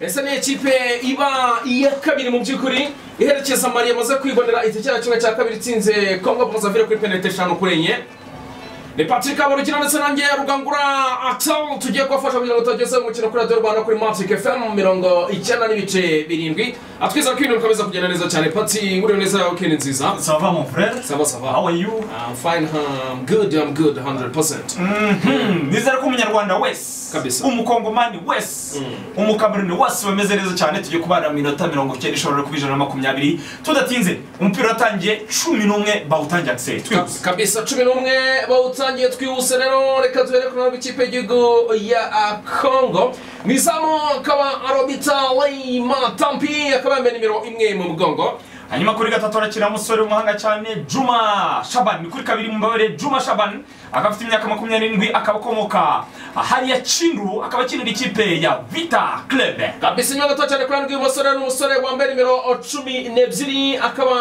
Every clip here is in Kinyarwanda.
ese ni ikipe iba iya kabiri mu by'ukuri iherekeza mari yamaze kwibonera igitego kimwe cya kabiri itsinze kongo bozavire kuri penalite eshanu kuri enye ni patrick aburukira ndetse nanjye rugangura atawu tugiye kubafasha kugira ngo tutageze umukino kuri radiyo rwanda kuri matic fm mirongo icyenda n'ibice birindwi atwiza ko ibintu bikomeza kugenda neza cyane pati uriwe neza yawe kene nziza Ça va mon frère sava sava How are you I'm fine, I'm good, I'm good, 100%. Mhm. nizere ko umunyarwanda wese Kabisa. umukongomani wese umukameruni wese bameze neza cyane tugiye kubara minota mirongo icyenda ishobora kuba ijana na makumyabiri tudatinze umupira watangiye cumi n'umwe bawutangira akiseri Ka- twihuse kabisa cumi n'umwe bawutangiye twihuse rero reka tubere ku ntabwo ikipe y'igihugu ya ah, congo mu izamu akaba arobita leyima tampi akaba yambaye nimero imwe mu mugongo hanyuma kuri gatatu harakira umusore w'umuhanga cyane juma shabani ni kuri kabiri mumbabarire juma shabani akaba afite imyaka makumyabiri n'indwi akaba akomoka hariya kindu akaba akinira ikipe ya vita club kabisa inyuma gato cyane kuri rw'ibumoso rero ni umusore wambaye nimero cumi n'ebyiri akaba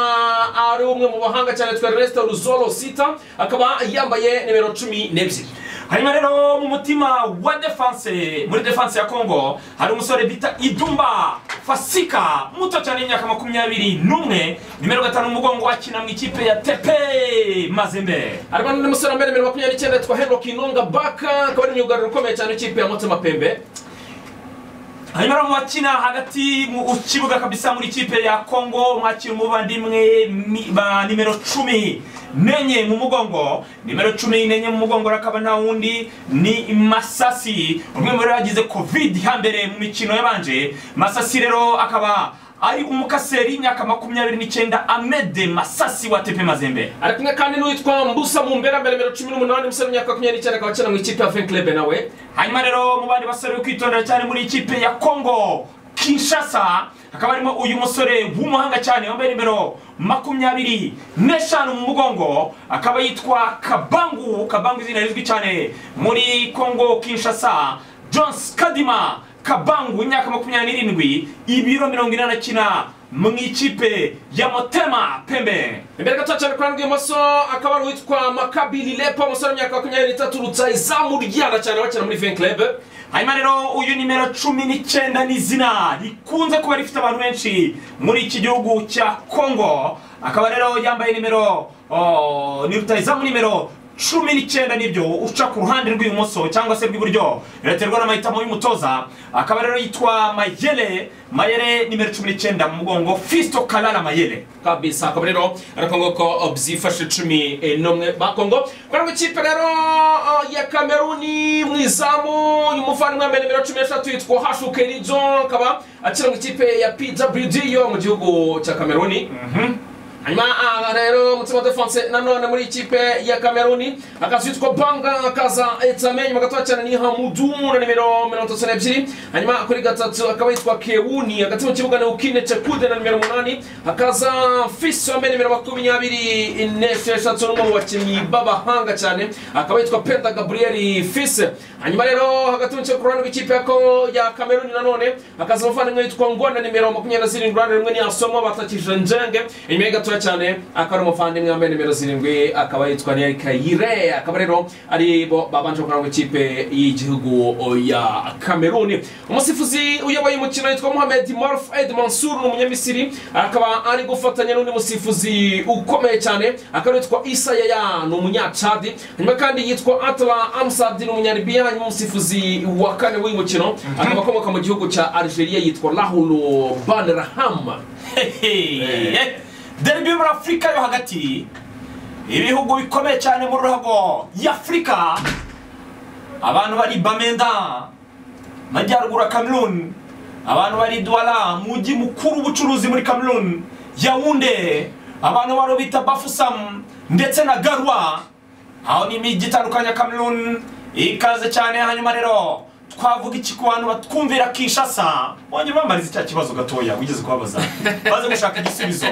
ari umwe mu bahanga cyane twa Ernesto ruzoro sita akaba yambaye nimero cumi n'ebyiri hanyuma rero mu mutima wa defense muri defense ya congo hari umusore bita idumba fasika muto cyane y'imyaka makumyabiri n'umwe nimero gatanu umugongo akina mu ikipe ya tepe mazembe harimo n'undi musore wambaye nimero makumyabiri n'icyenda yitwa henrock inonga baka akaba ari imyugariro ukomeye cyane w'ikipe ya mutima pembe hanyuma rero mu bakina hagati mu kibuga kabisa muri ikipe ya congo mwakira umuvandimwe mi- ba nimero cumi nenye mu mugongo nimero cumi nenye mu mugongo rero akaba nta wundi ni masasi umwe muri bo yagize covid hambere mu mikino yabanje masasi rero akaba ari umukaseri y'imyaka makumyabiri n'icyenda amede masasi wa tepe mazembe ari kumwe kandi n'uwitwa mbusa mu mbere mbere mbere cumi n'umunani umusore w'imyaka makumyabiri n'icyenda akaba akina mu ikipe ya venklebe nawe hanyuma rero mu bandi basore bo kwitondera cyane muri ikipe ya congo kinshasa hakaba harimo uyu musore w'umuhanga cyane wambaye nimero makumyabiri n'eshanu mu mugongo akaba yitwa kabangu kabangu izina rizwi cyane muri congo kinshasa jones kadima kabangu imyaka makumyabiri n'irindwi ibiro mirongo inani akina mu ikipe ya motema pembe imbere gato cyane kuri rw'ibumoso akaba ari uwitwa makabiri lepo umusore w'imyaka makumyabiri n'itatu rutsayizamu ryana cyane bakina muri venklebe hanyuma rero uyu nimero cumi n'icyenda ni izina rikunze kuba rifite abantu benshi muri iki gihugu cya congo akaba rero yambaye nimero oh, ni rutayizamu nimero cumi n'icyenda nibyo uca ku ruhande rw'ibumoso cyangwa se rw'iburyo biraterwa n'amahitamo y'umutoza akaba rero yitwa mayele mayele nimero cumi n'icyenda mu mugongo fisto kalala mayele kabisa akaba rero arakongo ko byifashe cumi eh, n'umwe bakongo kuri mu ikipe rero eh, ya kameruni mu izamu umuvandimwe wambaye nimero cumi n'eshatu yitwa hashukerijo akaba akina mu ikipe ya pwd yo mu gihugu cya kameruni hanyuma aha rero mutima defense nanone muri ikipe ya kameruni akazi yitwa banga akaza etame nyuma gatoya cyane ni hamudu na nimero mirongo itatu n'ebyiri hanyuma kuri gatatu akaba yitwa kewuni hagati mu kibuga ni ukine cekude na nimero umunani hakaza fisi wambaye nimero makumyabiri n'esheshatu n'umwe mu bakinnyi b'abahanga cyane akaba yitwa penda gaburiyeri fisi hanyuma rero hagati mu kibuga ku ruhande rw'ikipe ya Congo- ya kameruni nanone hakaza umuvandimwe witwa ngona nimero makumyabiri na zirindwi uruhande rumwe ni asomo batakije njenge inyuma ye gatoya cyane akaba ari umuvandimwe wambaye nimero zirindwi akaba yitwa neri kayire akaba rero ari bo babanje gukora mu ikipe y'igihugu ya kameruni umusifuzi uyoboye umukino yitwa mohamed marf ed mansur ni umunyamisiri akaba ari gufatanya n'undi musifuzi ukomeye cyane akaba yitwa isayaya ni umunyacadi hanyuma kandi yitwa atla amsad ni umunyaribiya hanyuma umusifuzi wa kane w'uyu mukino akaba akomoka mu gihugu cya algeria yitwa rahul banraham Eh. derby yo muri afurika yo hagati ibihugu bikomeye cyane mu ruhago y'afurika abantu bari bamenda majyaruguru ya cameroon abantu bari douala mujyi mukuru w'ubucuruzi muri cameroon yawunde abantu baro bita bafusam ndetse na garwa aho ni imijyi itandukanye ya cameroon ikaze cyane hanyuma rero twavuga iki ku bantu batwumvira kinshasa wongera ubambariza cya kibazo gatoya wigeze kubabaza baze gushaka igisubizo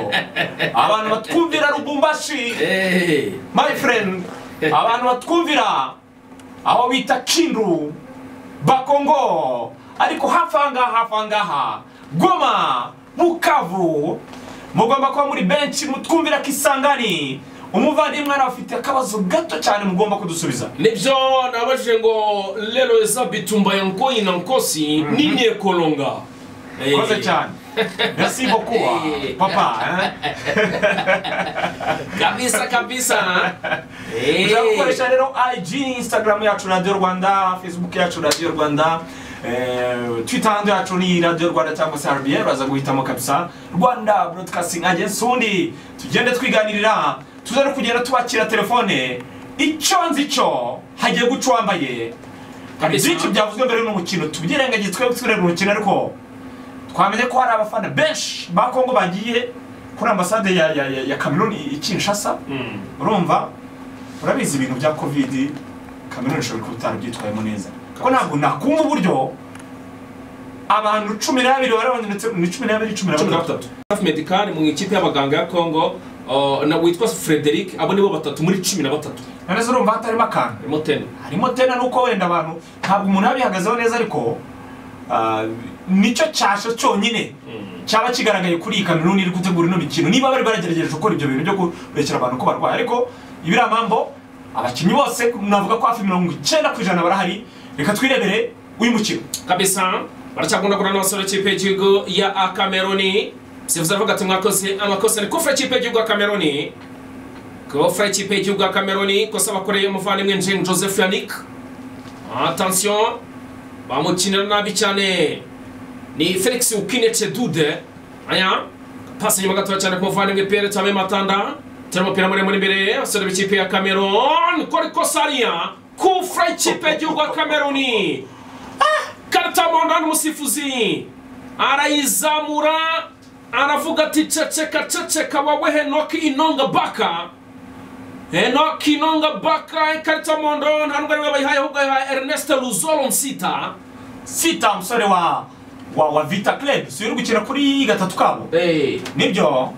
abantu batwumvira rubumbashi my friend abantu batwumvira aho bita kindu bakongo ariko hafi ahangaha hafi ahangaha goma bukavu mugomba kuba muri benshi mutwumvira ko isangani umuvandimwe nawe afite akabazo gato cyane mugomba kudusubiza nibyo nabajije ngo lero eza bitumbaye nkoyi na nkosi ni nekolonga Eh. urakoze cyane merci beaucoup Eh. papa kabisa kabisa Eh. ushobora gukoresha rero ig instagram yacu radiyo rwanda facebook yacu radiyo rwanda eh, twitter handi yacu ni radiyo rwanda cyangwa se rbr baza guhitamo kabisa rwanda broadcasting agency ubundi tugende twiganirira tuza no kugenda tubakira telefone icyo nzi cyo hagiye guca uwambaye hari Kabisa. byinshi byavuzwe mbere y'umukino tubyirengagiye twebwe tureba umukino ariko twamenye ko hari abafana benshi ba kongo bagiye kuri ambasade ya, ya, ya, ya cameroon i kinshasa Mm. urumva urabizi ibintu bya covid cameroon ishobora kuba itarabyitwayemo neza ko ntabwo nakumva uburyo abantu cumi n'abiri barabananitse ni cumi n'abiri cumi cumi na n'abatatu batatu staff medical mu ikipe y'abaganga ya congo uh, na witwa frederic abo nibo batatu muri cumi na batatu nanone urumva hatarimo akantu harimo teni harimo tena nuko wenda abantu ntabwo umuntu aba yihagazeho neza ariko ah, nicyo cyasha cyonyine cyaba kigaragaye kuri iyi kameruni iri gutegura ino mikino niba bari baragerageje gukora ibyo bintu byo kurekera abantu ko barwaye ariko ibiriya mambo abakinnyi bose navuga ko hafi mirongo icyenda ku ijana barahari reka twirebere uyu mukino kabisa baracyakunda kurana n'abasore b'ikipe y'igihugu ya a cameroni sifuza avuga ati mwakoze amakosa ni kufra ikipe y'igihugu ya cameroni kufra ikipe y'igihugu ya cameroni kosa bakoreye umuvandimwe njeng joseph yannick attention bamukinira nabi cyane ni felix ukine cedude aya pasi inyuma gatoya cyane ku muvandimwe pierre tame matanda tera umupira muremure imbere abasore b'ikipe ya cameron kora ikosa ariya kufra ikipe y'igihugu ya cameroni karatamondana umusifuzi arayizamura aravuga ati ceceka ceceka wawe henoki inonga baka henoki inonga baka karatamondo nta n'ubwo ariwe bayihaye ahubwo yahaye ernest luzolo nsita sita umusore wa wa, wa vita club si uri gukina kuri gatatu kabo Eh, nibyo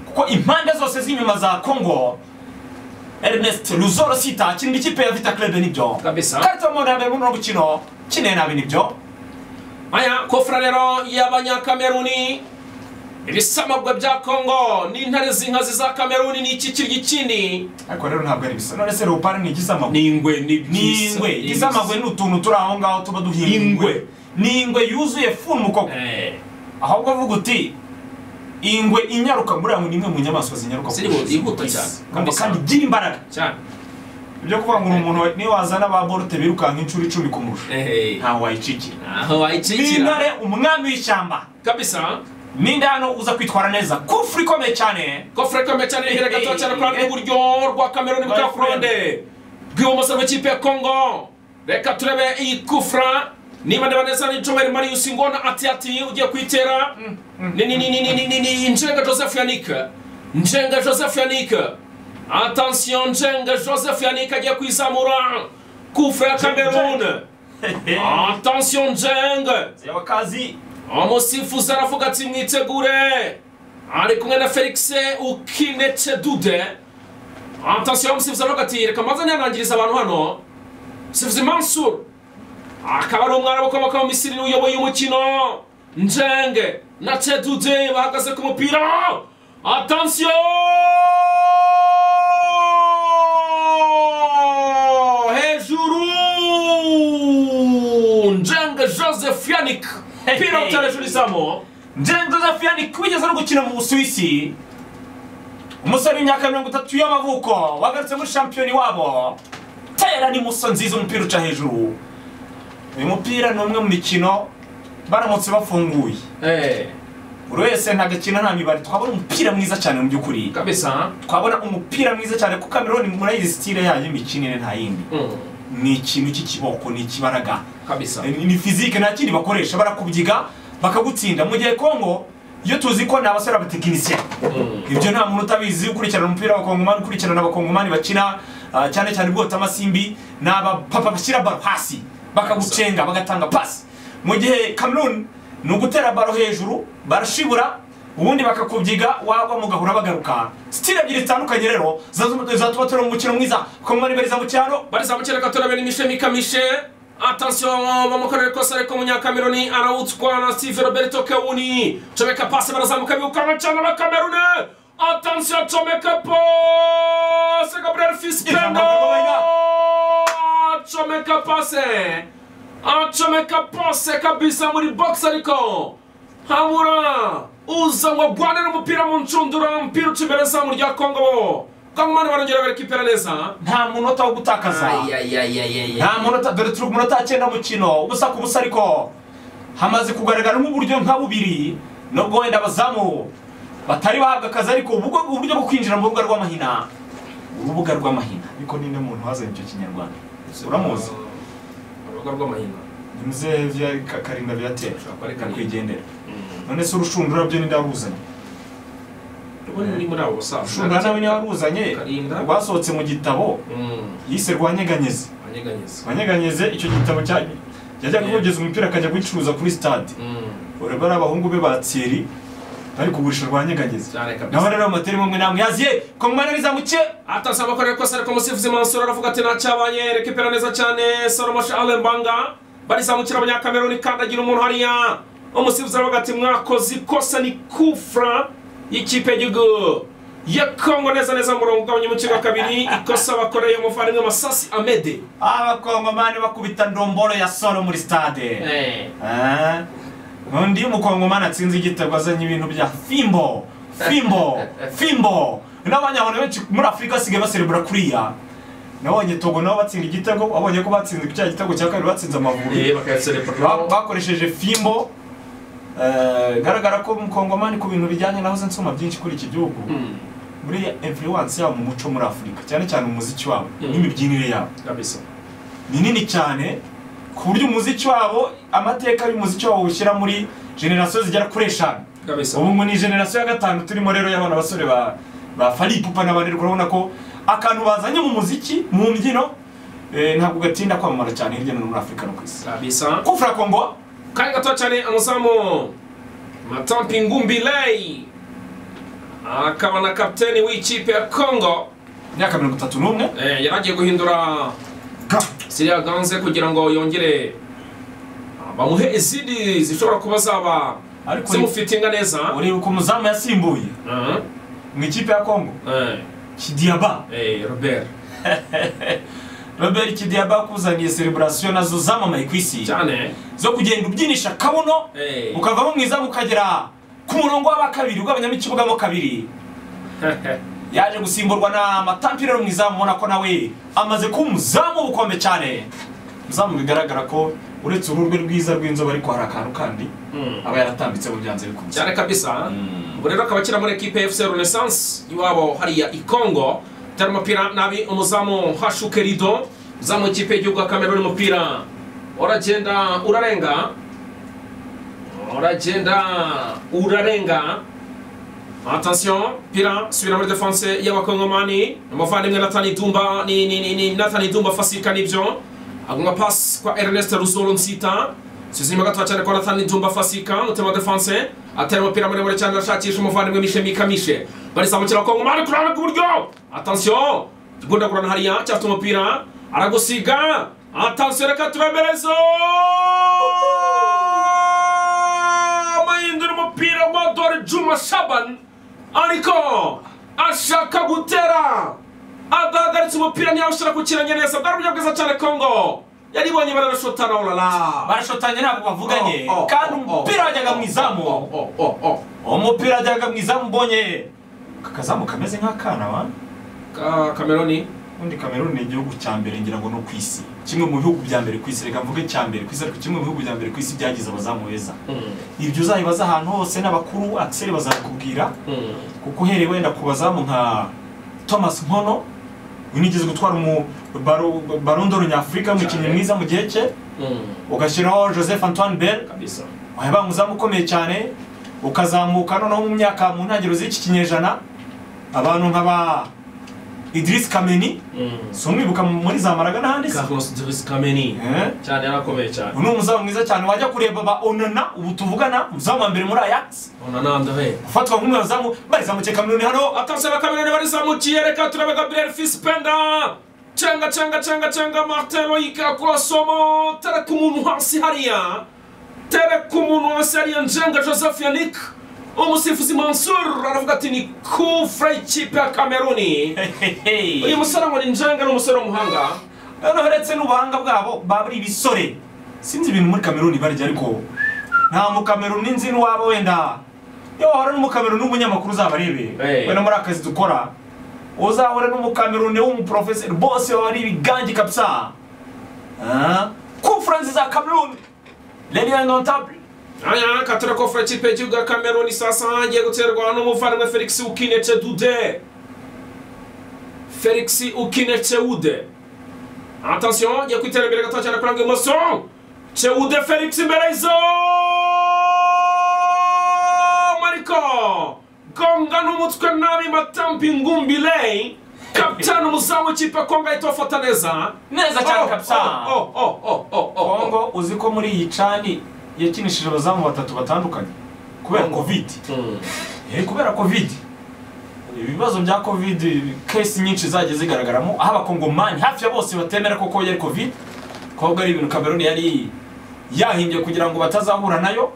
kuko impande zose z'inyuma za congo ernest luzoro sita akinira ikipe ya vita club nibyo Kabisa. karita umuntu yambere muri uno mukino kineye nabi nibyo aya kofra rero y'abanyakameruni ibisamagwe bya kongo n'intare z'inkazi za kameruni ni iki kirya ikindi ariko rero ntabwo ari bisa none se leopard ni igisamagwe ni ingwe ni ni ingwe igisamagwe ni utuntu turi aho ngaho tuba duhinga Ingwe. ni ingwe yuzuye fumu koko ahubwo avuga uti ingwe inyaruka muri aho ni imwe mu nyamaswa zinyaruka ku Zirihuta, isi. yihuta cyane. Kandi- kandi igira imbaraga cyane ibyo kuvuga ngo uri umuntu wa- niyo wazana ba bolte birukanka inshuro icumi kumurusha Eh, ntawe wayicikira aho wayicikira n'intare umwami w'ishyamba kabisa ninde hano uza kwitwara neza kufuri ikomeye cyane kofre kome cyane hira gato cyane kuri rw'iburyo rwa kameruni bwa furonde bw'ibumoso bw'ikipe ya kongo reka turebe iyi kufra niba ndeba neza ni jomeri marius ngona ati ati ugiye kuyitera ni ni ni ni ni ni ni njenga joseph yannick njenga joseph yannick attention njenga joseph yannick agiye kuyizamura kufra ya kameruni attention njenga ziyabakazi umusifuzi aravuga ati mwitegure ari kumwe na felix ukinece dude atasiyo umusifuzi aravuga ati reka mbanza ntiyanangiriza abantu hano musifuzi mansur akaba ari umwana w'ukomoka mu misiri uyoboye umukino njenge na cedude bahagaze ku mupira atasiyo hejuru njenge joseph yannick pira utara hejuru izamu njyewe josephiane kubigeza no gukina mu busuwisi umusore w'imyaka mirongo itatu y'amavuko wagarutse muri shampiyoni wabo tera ni muso nziza umupira uca hejuru uyu mupira ni umwe mu mikino baramutse bafunguye Eh, buri wese ntagakina nta mibare twabona umupira mwiza cyane mu by'ukuri kabisa twabona umupira mwiza cyane kuko kameroni murayizi sitire yayo y'imikinire nta yindi Mm, ni ikintu cy'ikiboko ni ikibaraga kabisa Eh, ni fizike nta kindi bakoresha barakubyiga bakagutsinda mu gihe kongo iyo tuzi ko ni abasore abatekinisiye ibyo nta muntu utabizi ukurikirana umupira w'abakongomani ukurikirana abakongomani bakina ah, cyane cyane ubwota amasimbi ni abapapa bashyira baro hasi bakagucenga bagatanga pasi mu gihe cameroon ni ugutera baro hejuru barashibura ubundi bakakubyiga wagwa mugahura bagaruka sitile ebyiri zitandukanye rero zatuma zatuma tureba umukino mwiza kongomani bariza mu cyaro barizamucyera katurabera imishe mikamishe atasiyo bamukorera ikosa ariko umunyakameruni arawutwa na steve roberto kewuni comeka pasi barazamuka birukanka cyane abakameruni atasiyo comeka pose gabriel fispendo Ijambo, Gabriel. comeka pase acomeka pose kabisa muri bogisi ariko habura uza ngo agwanire umupira mu nshundura umupira uca imbere zamu rya kongo bo kangomane barongera barikipera neza nta munota wo gutakaza nta munota dore turi ku munota cyenda mukino ubusa ku busa ariko hamaze kugaragara nk'uburyo nka bubiri nubwo wenda abazamu batari bahabwa akazi ariko ubwo uburyo bwo kwinjira mu rubuga rw'amahina urubuga rw'amahina ariko ninde muntu wazanye icyo kinyarwanda uramuzi urubuga rw'amahina ni muzehe vya Ka- karinda viatera Akarere karinda. nyakwigendera none se urushundura byo ninde waruzanye ubundi ni muri abo basaza urushundura nawe niwe waruzanye Karinda. rwasohotse mu gitabo Mm, yise rwanyeganyeze anyeganyeza rwanyeganyeze icyo gitabo cya yajyaga kugeza umupira akajya gucuruza kuri stade Mm, urabona ari abahungu be ba tseri bari kugurisha rwanyeganyeze cyane kabisa nawe rero amateri mwe namwaziye ko mwana bizamuke atasaba ko ariko sareko musifuzi mansura aravuga ati ntacyabaye rekipera neza cyane salomo charles mbanga barizamukira abanyakameruni kandagira umuntu hariya umusifuzi aravuga ati mwakoze ikosa ni kufra y'ikipe y'igihugu ya kongo neza neza mu murongo ugabanya umukino wa kabiri ikosa bakoreye umuvandimwe masasi amede abakongomani bakubita ndomboro ya solo muri stade Ah, undi mukongomani atsinze igitego azanye ibintu bya fimbo fimbo fimbo n'abanyabona benshi muri afurika basigaye baserebura kuriya nabonye togo nabo batsinda igitego babonye ko batsinze cya gitego cya kabiri batsinze amaguru Ba- bakoresheje fimbo eh, garagara ko mukongomani ku bintu bijyanye nahoze nsoma byinshi kuri iki gihugu muri influence yabo mu muco muri afurika cyane cyane umuziki wabo Mm. n'imibyinire yabo kabisa ni nini cyane ku buryo umuziki wabo amateka y'umuziki wabo ushyira muri generasiyo zigera kuri eshanu kabisa ubu ngo ni generasiyo ya gatanu turimo rero y'abana basore ba ba faripupa n'abandi rero urabona ko akantu bazanye mu muziki mu mbyino eh, ntabwo gatinda kwamamara cyane hirya no hino muri afurika no ku isi kabisa kufura kongo kari gatoya cyane umuzamu matampi ngumbileyi akaba na kapiteni w'ikipe ya kongo imyaka mirongo itatu n'umwe Eh, yari agiye guhindura Ga. siriya ganze kugira ngo yongere ah, bamuhe izindi zishobora kuba zaba Ariko- zimufitinga neza ureba uko umuzamu yasimbuye Mhm. mu ikipe ya kongo Eh, kidiyaba eh, robert robert kidiyaba yakuzaniye sereburasiyo nazo zamamaye ku isi cyane zo kugenda ubyinisha akabuno Eh. ukavamo mwiza ukagera ku murongo w'abakabiri ugabanyamo ikibugamo kabiri yaje gusimburwa na matampire mu izamu ubona ko nawe amaze kuba umuzamu w'ubukombe cyane umuzamu bigaragara ko uretse uruhu rwe rwiza rw'inzobe ariko hari akantu kandi Mm. aba yaratambitse mu byanze bikunze cyane kabisa ubu rero akaba akina muri ekipe ya fc renaissance iwabo hariya i congo utari umupira nabi umuzamu hashuke rido umuzamu w'ikipe y'igihugu ya kameruni umupira uragenda urarenga uragenda urarenga attention pira subira muri defense y'abakongomani umuvandimwe nathan itumba ni, ni, ni, ni nathan itumba fasika nibyo aguma pass kwa ernest ruzoro nsita sizima gatoya cyane kwa nathan itumba fasika mutema defense atera umupira muremure cyane arashakisha umuvandimwe mishe mikamishe barizamukira abakongomani kurana ku buryo attention gundagurana hariya cyafite umupira aragusiga attention reka tubemerezo amahindura umupira wa dore juma shaban ariko ashaka gutera adahagaritse umupira ntiyawushyira ku kirenge neza bwari uburyo bwiza cyane kongo yaribonye baranashotana orara barashotanye ntabwo bavuganye Oh, oh, kandi oh, umupira oh, wajyaga mu izamu umupira wajyaga mu izamu ubonye aka kazamu kameze nk'akana wa Ka- kameroni ubundi kameruni ni igihugu cya mbere ngira ngo no ku isi kimwe mu bihugu bya mbere ku isi reka mvuge cya mbere ku isi ariko kimwe mu bihugu bya mbere ku isi byagize abazamu beza ibyo uzabibaza ahantu hose n'abakuru akiseri bazabikubwira kuko uhereye wenda ku bazamu nka thomas nkono unigeze gutwara umu baro- barondoro nyafurika umukinnyi Cyane. mwiza mu gihe cye ugashyiraho joseph antoine bell kabisa waba umuzamu ukomeye cyane ukazamuka noneho mu myaka mu ntangiriro z'iki kinyejana abantu nk'aba idris kameni si umwibuka muri za maraga n'ahandi se carlos doris kameni Eh? cyane yarakomeye cyane uyu ni umuzamu mwiza cyane wajya kureba ba onana ubu tuvugana umuzamu wa mbere muri ayax ona nandahe ufatwa nk'umwe bazamu barizamuke kameruni hano atanze bakameroni barizamukiye reka turebe gabriel fispenda cenga cenga cenga cenga martin loyika kwasomo tereka umuntu hasi hariya tereka umuntu hasi hariya njenga joseph yanik umusifuzi mansur aravuga ati ni kufra ikipe ya kameruni uyu musore ngo ni njenga ni umusore w'umuhanga noneho uretse n'ubuhanga bwabo baba ari ibisore sinzi ibintu muri kameruni barya ariko nta mukameruni nzi n'uwaba wenda iyo wahora n'umukameruni w'umunyamakuru uzaba arebe Eh. wenda muri akazi dukora uzahora n'umukameruni w'umuprofeseri bose baba ari ibigangi kabisa Ah, conference za kameruni radiyo nontable aha reka turakofora ikipe y'igihugu ya kameruni saa saba hagiye guterwa n'umuvandimwe felix ukinece dude felix ukinece wude atasiyo ngiye ku iterambere gato cyane kuranga imoso cewude felix imbere y'izamu ariko gonga n'umutwe nabi matampi ngumbile kapitani umuzamu w'ikipe kongo ahita abafata neza neza cyane kabisa oh, oh, oh, oh, oh, oh. kongo uzi ko muri iyi cani yakinishije abazamu batatu batandukanye kubera Kongo. covid Mm. Eh, kubera covid ibibazo bya covid kesi nyinshi zagiye zigaragaramo aho abakongomani hafi ya bose batemera koko yari covid kobwa ari ibintu kameruni yari yahimbye kugira ngo batazahura nayo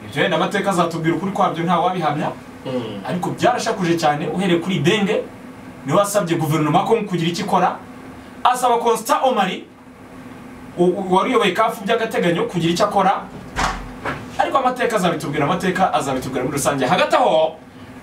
ibyo wenda amateka azatubwira ukuri kwabyo nta wabihamya Mm. ariko byarashakuje cyane uhereye kuri denge niwe wasabye guverinoma ya kongo kugira icyo ikora asaba constant omari u- u- wari uyoboye kafu by'agateganyo kugira icyo akora ariko amateka azabitubwira amateka azabitubwira muri rusange hagati aho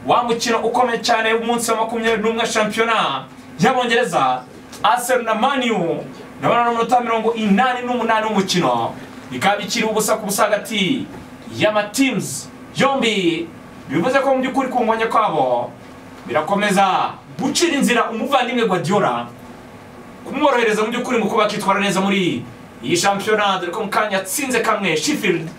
wa mukino ukomeye cyane w'umunsi wa makumyabiri n'umwe wa shampiyona y'abongereza asel na maniyu nabona n'umunota mirongo inani n'umunani w'umukino bikaba bikiri ubusa ku busa hagati y'amatimuzi yombi bivuze ko mu by'ukuri kunganya kwabo birakomeza gucira inzira umuvandimwe guardiola kumworohereza mu by'ukuri mu kuba akitwara neza muri iyi shampiyona dore ko mu kanya atsinze kamwe sheffield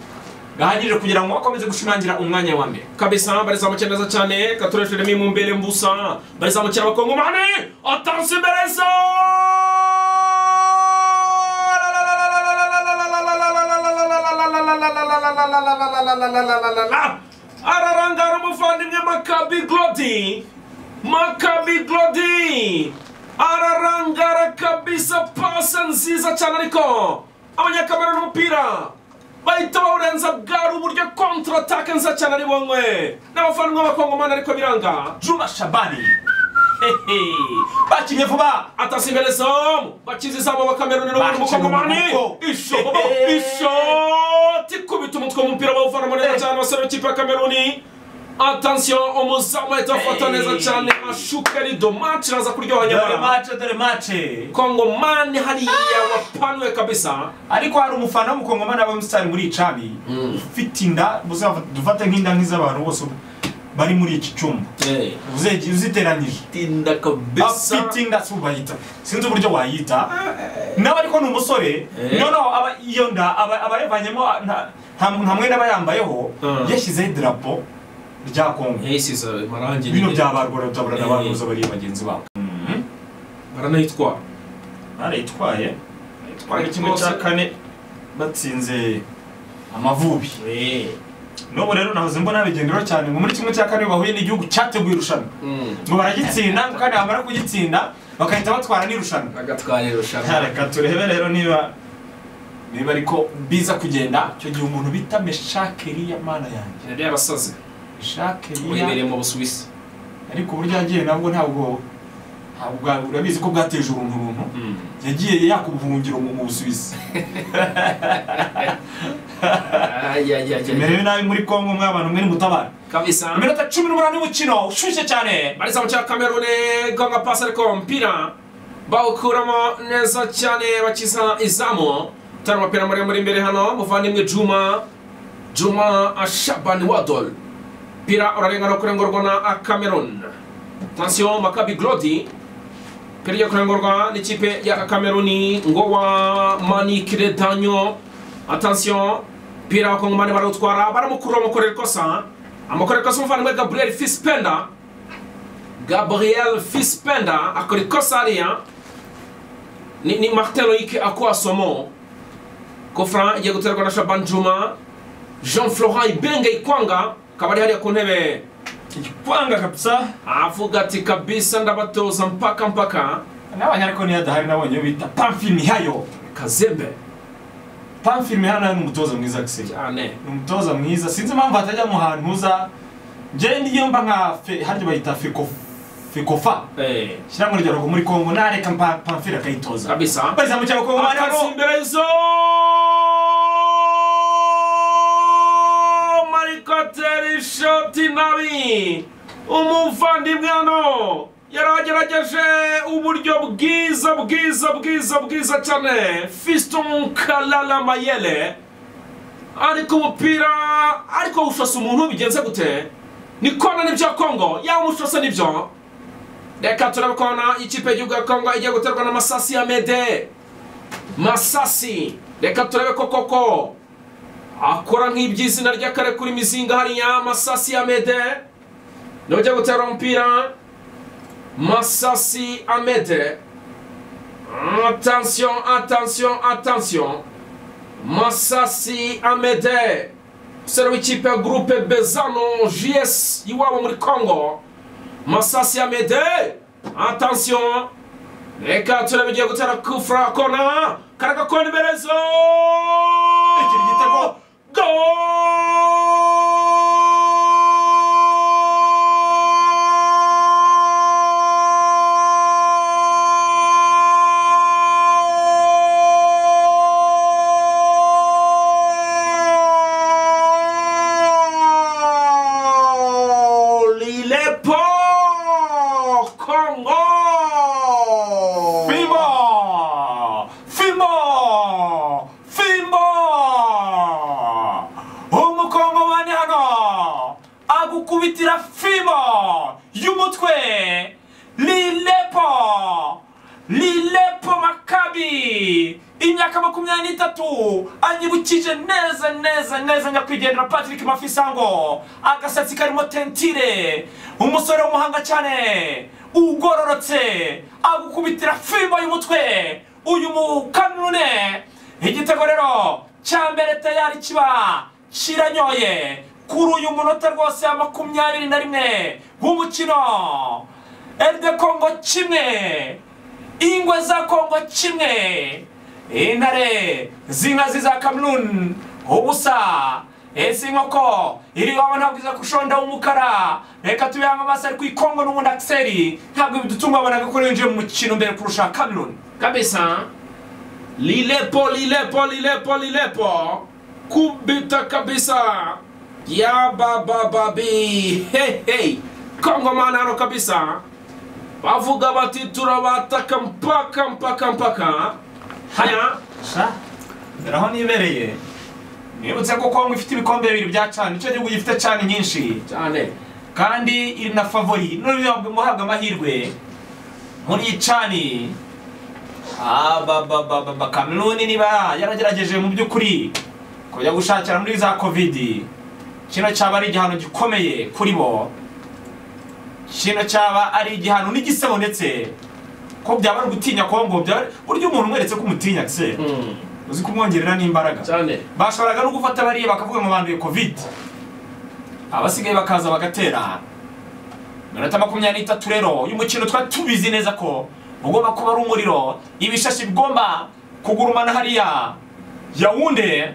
gahagije kugira ngo akomeze gushimangira umwanya wa mbere kabisa barizamukira neza cyane katureshejemo mu imbere mbusa barizamukira abakongomani atansi imbere za ararangara umuvandimwe makabi glodi makabi glodi ararangara kabisa pasa nziza cyane ariko abanyakamera n'umupira bahita bawurenza bwari uburyo kontratake nziza cyane ari bonywe n'abavandimwe b'abakongomani ariko biranga juma shabani Hehe. bakinnye vuba atasimbere zamu bakiza izamu bakameruni n'ubundi Bakina mukongomani umugongo. ishoti ishoti ikubita umutwe w'umupira bawuvanamo neza cyane abasore b'ikipe ya kameruni atansiyo umuzamu ahita afata neza cyane ashuka rido maci iraza kuryoha dore nyamara mace dore mace kongomani hariya wapanuwe kabisa ariko hari umufana w'umukongomani aba umusitari muri iyi cami ufite inda buzaba- dufate nk'inda nk'iz'abantu bose bari muri iki cyumba Uze- uziteranyije tinda kabisa afite inda si ubayita sinzi uburyo wayita nawe ariko ni umusore Eh. noneho aba- iyo nda aba aba yavanyemo nta- nta nta mwenda aba yambayeho Mm. yashyizeho idarapo rya kongo yasize amarangi bino byabarwara Eh. butaburana abantu bose bari bagenzi babo baranayitwara barayitwaye Barayitwaye twari kimwe rwose. cya kane batsinze amavubi n'ubu rero nahoze mbona bigendera cyane ngo muri kimwe cya kane bahuye n'igihugu cyateguye irushanwa Mm. ngo baragitsinda kandi bamara kugitsinda bakahita batwara n'irushanwa bagatwara irushanwa reka turebe rero niba niba ariko biza kugenda icyo gihe umuntu bita meshakeri ya mana yanjye rero abasazi meshakeri uherereye mu busuwisi ariko uburyo yagiye nabwo ntabwo ntabwo bwa- urabizi ko bwateje uruntu uruntu yagiye yakubuhungiro mu mu busuwisi imerere nabi muri kongo mwe abantu mwe nimutabara kabisa iminota cumi n'umunani y'umukino ushyushye cyane barizamu cya kamerune gonga pasi ariko umupira bawukuramo neza cyane bakiza izamu tari umupira muremure imbere hano muvandimwe juma juma ashabani wadol pira urarengana kurengurwa na cameroon tansiyo makabi glodi pira igiye kurengurwa n'ikipe ya kameruni ngo wa manikire danyo atansiyo pira wakongomani barawutwara baramukura bamukorera ikosa amukorera ikosa umuvandimwe gabriel fispenda gabriel fispenda akora ikosa hariya ni, ni martin loïc akuasomo kofra igiye guterwa na shaban juma jean florent ibenge ikwanga akaba ari hariya ku ntebe igikwanga kabisa avuga ati kabisa ndabatoza mpaka mpaka n'abanya ariko niyo adahari nabonye iyo bita pamfilimi hayo kazembe pamfilimi hano ni umutoza mwiza gisenya cyane ni umutoza mwiza sinzi impamvu hatajya mu hantu uza njyewe ndiyo mba nka fe harya bayita feko fekofa Eh, shyira mu rugero muri kongo nareka pamfili akayitoza kabisa bariza mu cyabo kongo Atansi hano imbere zo batera ishoti nabi umuvandimwe hano yaragerageje uburyo bwiza bwiza bwiza bwiza cyane fiston karara mayere ariko umupira ariko ushose umuntu bigenze gute ni kona nibyo kongo yaba umushose nibyo reka turabikona ikipe y'igihugu ya kongo igiye guterwa n'amasasi ya mede masasi reka turebe ko koko akora nk'iby'izina ry'akare kuri mizinga hariya masasi ya mede nujya gutera umupira masasi amede attention attention attention masasi amede umusore w'ikipe ya gurupe bezano js iwabo muri congo masasi amede attention reka turebe igiye gutera kufura kona karaga kona iberezo Ikiri igitego. Goal! Il est pour Congo! Fimo! Fimo! Fimo! Umukongomani hano agukubitira Fimo y'umutwe Lilepo! Lilepo Makabi! Imyaka makumyabiri n'itatu anyibukije neza neza neza nyakwigendera Patrick Mafisango agasatsi karimo tentire umusore w'umuhanga cyane ugororotse agukubitira fimbo y'umutwe uyu mukanune igitego rero cya mbere tayari kiba kiranyoye kuri uyu munota rwose ya makumyabiri na rimwe w'umukino eride kongo kimwe ingwe za kongo kimwe intare z'inkazi za kameruni ubusa ese inkoko iri iwawe ntabwo iza kushonda w'umukara reka tubihange amaso ariko iyi kongo n'ubundi akiseri ntabwo bidutungabonaga ko yinjiye mu mukino mbere kurusha kameruni kabisa lilepo lilepo lilepo lilepo kubita kabisa ya babababi hehei kongomani hano kabisa bavuga bati turabataka mpaka mpaka mpaka haya dore aho nibereye nibutse ko kongo ifite ibikombe bibiri bya cani icyo gihugu gifite cani nyinshi cyane kandi iri na favori n'uriya muhabwa amahirwe muri iyi cani kameruni niba yaragerageje mu by'ukuri kujya gushakira muri za kovidi kino cyaba ari igihano gikomeye kuri bo kino cyaba ari igihano n'igisebo ndetse ko byaba ari ugutinya kongo byaba ari- burya umuntu umweretse ko umutinya se Mm, uzi kumwongerera n'imbaraga cyane bashoboraga no gufata bariya bakavuga ngo banduye kovide abasigaye bakaza bagaterana iminota makumyabiri n'itatu rero y'umukino twari tubizi neza ko ugomba kuba ari umuriro ibishashi bigomba kugurumana hariya yawunde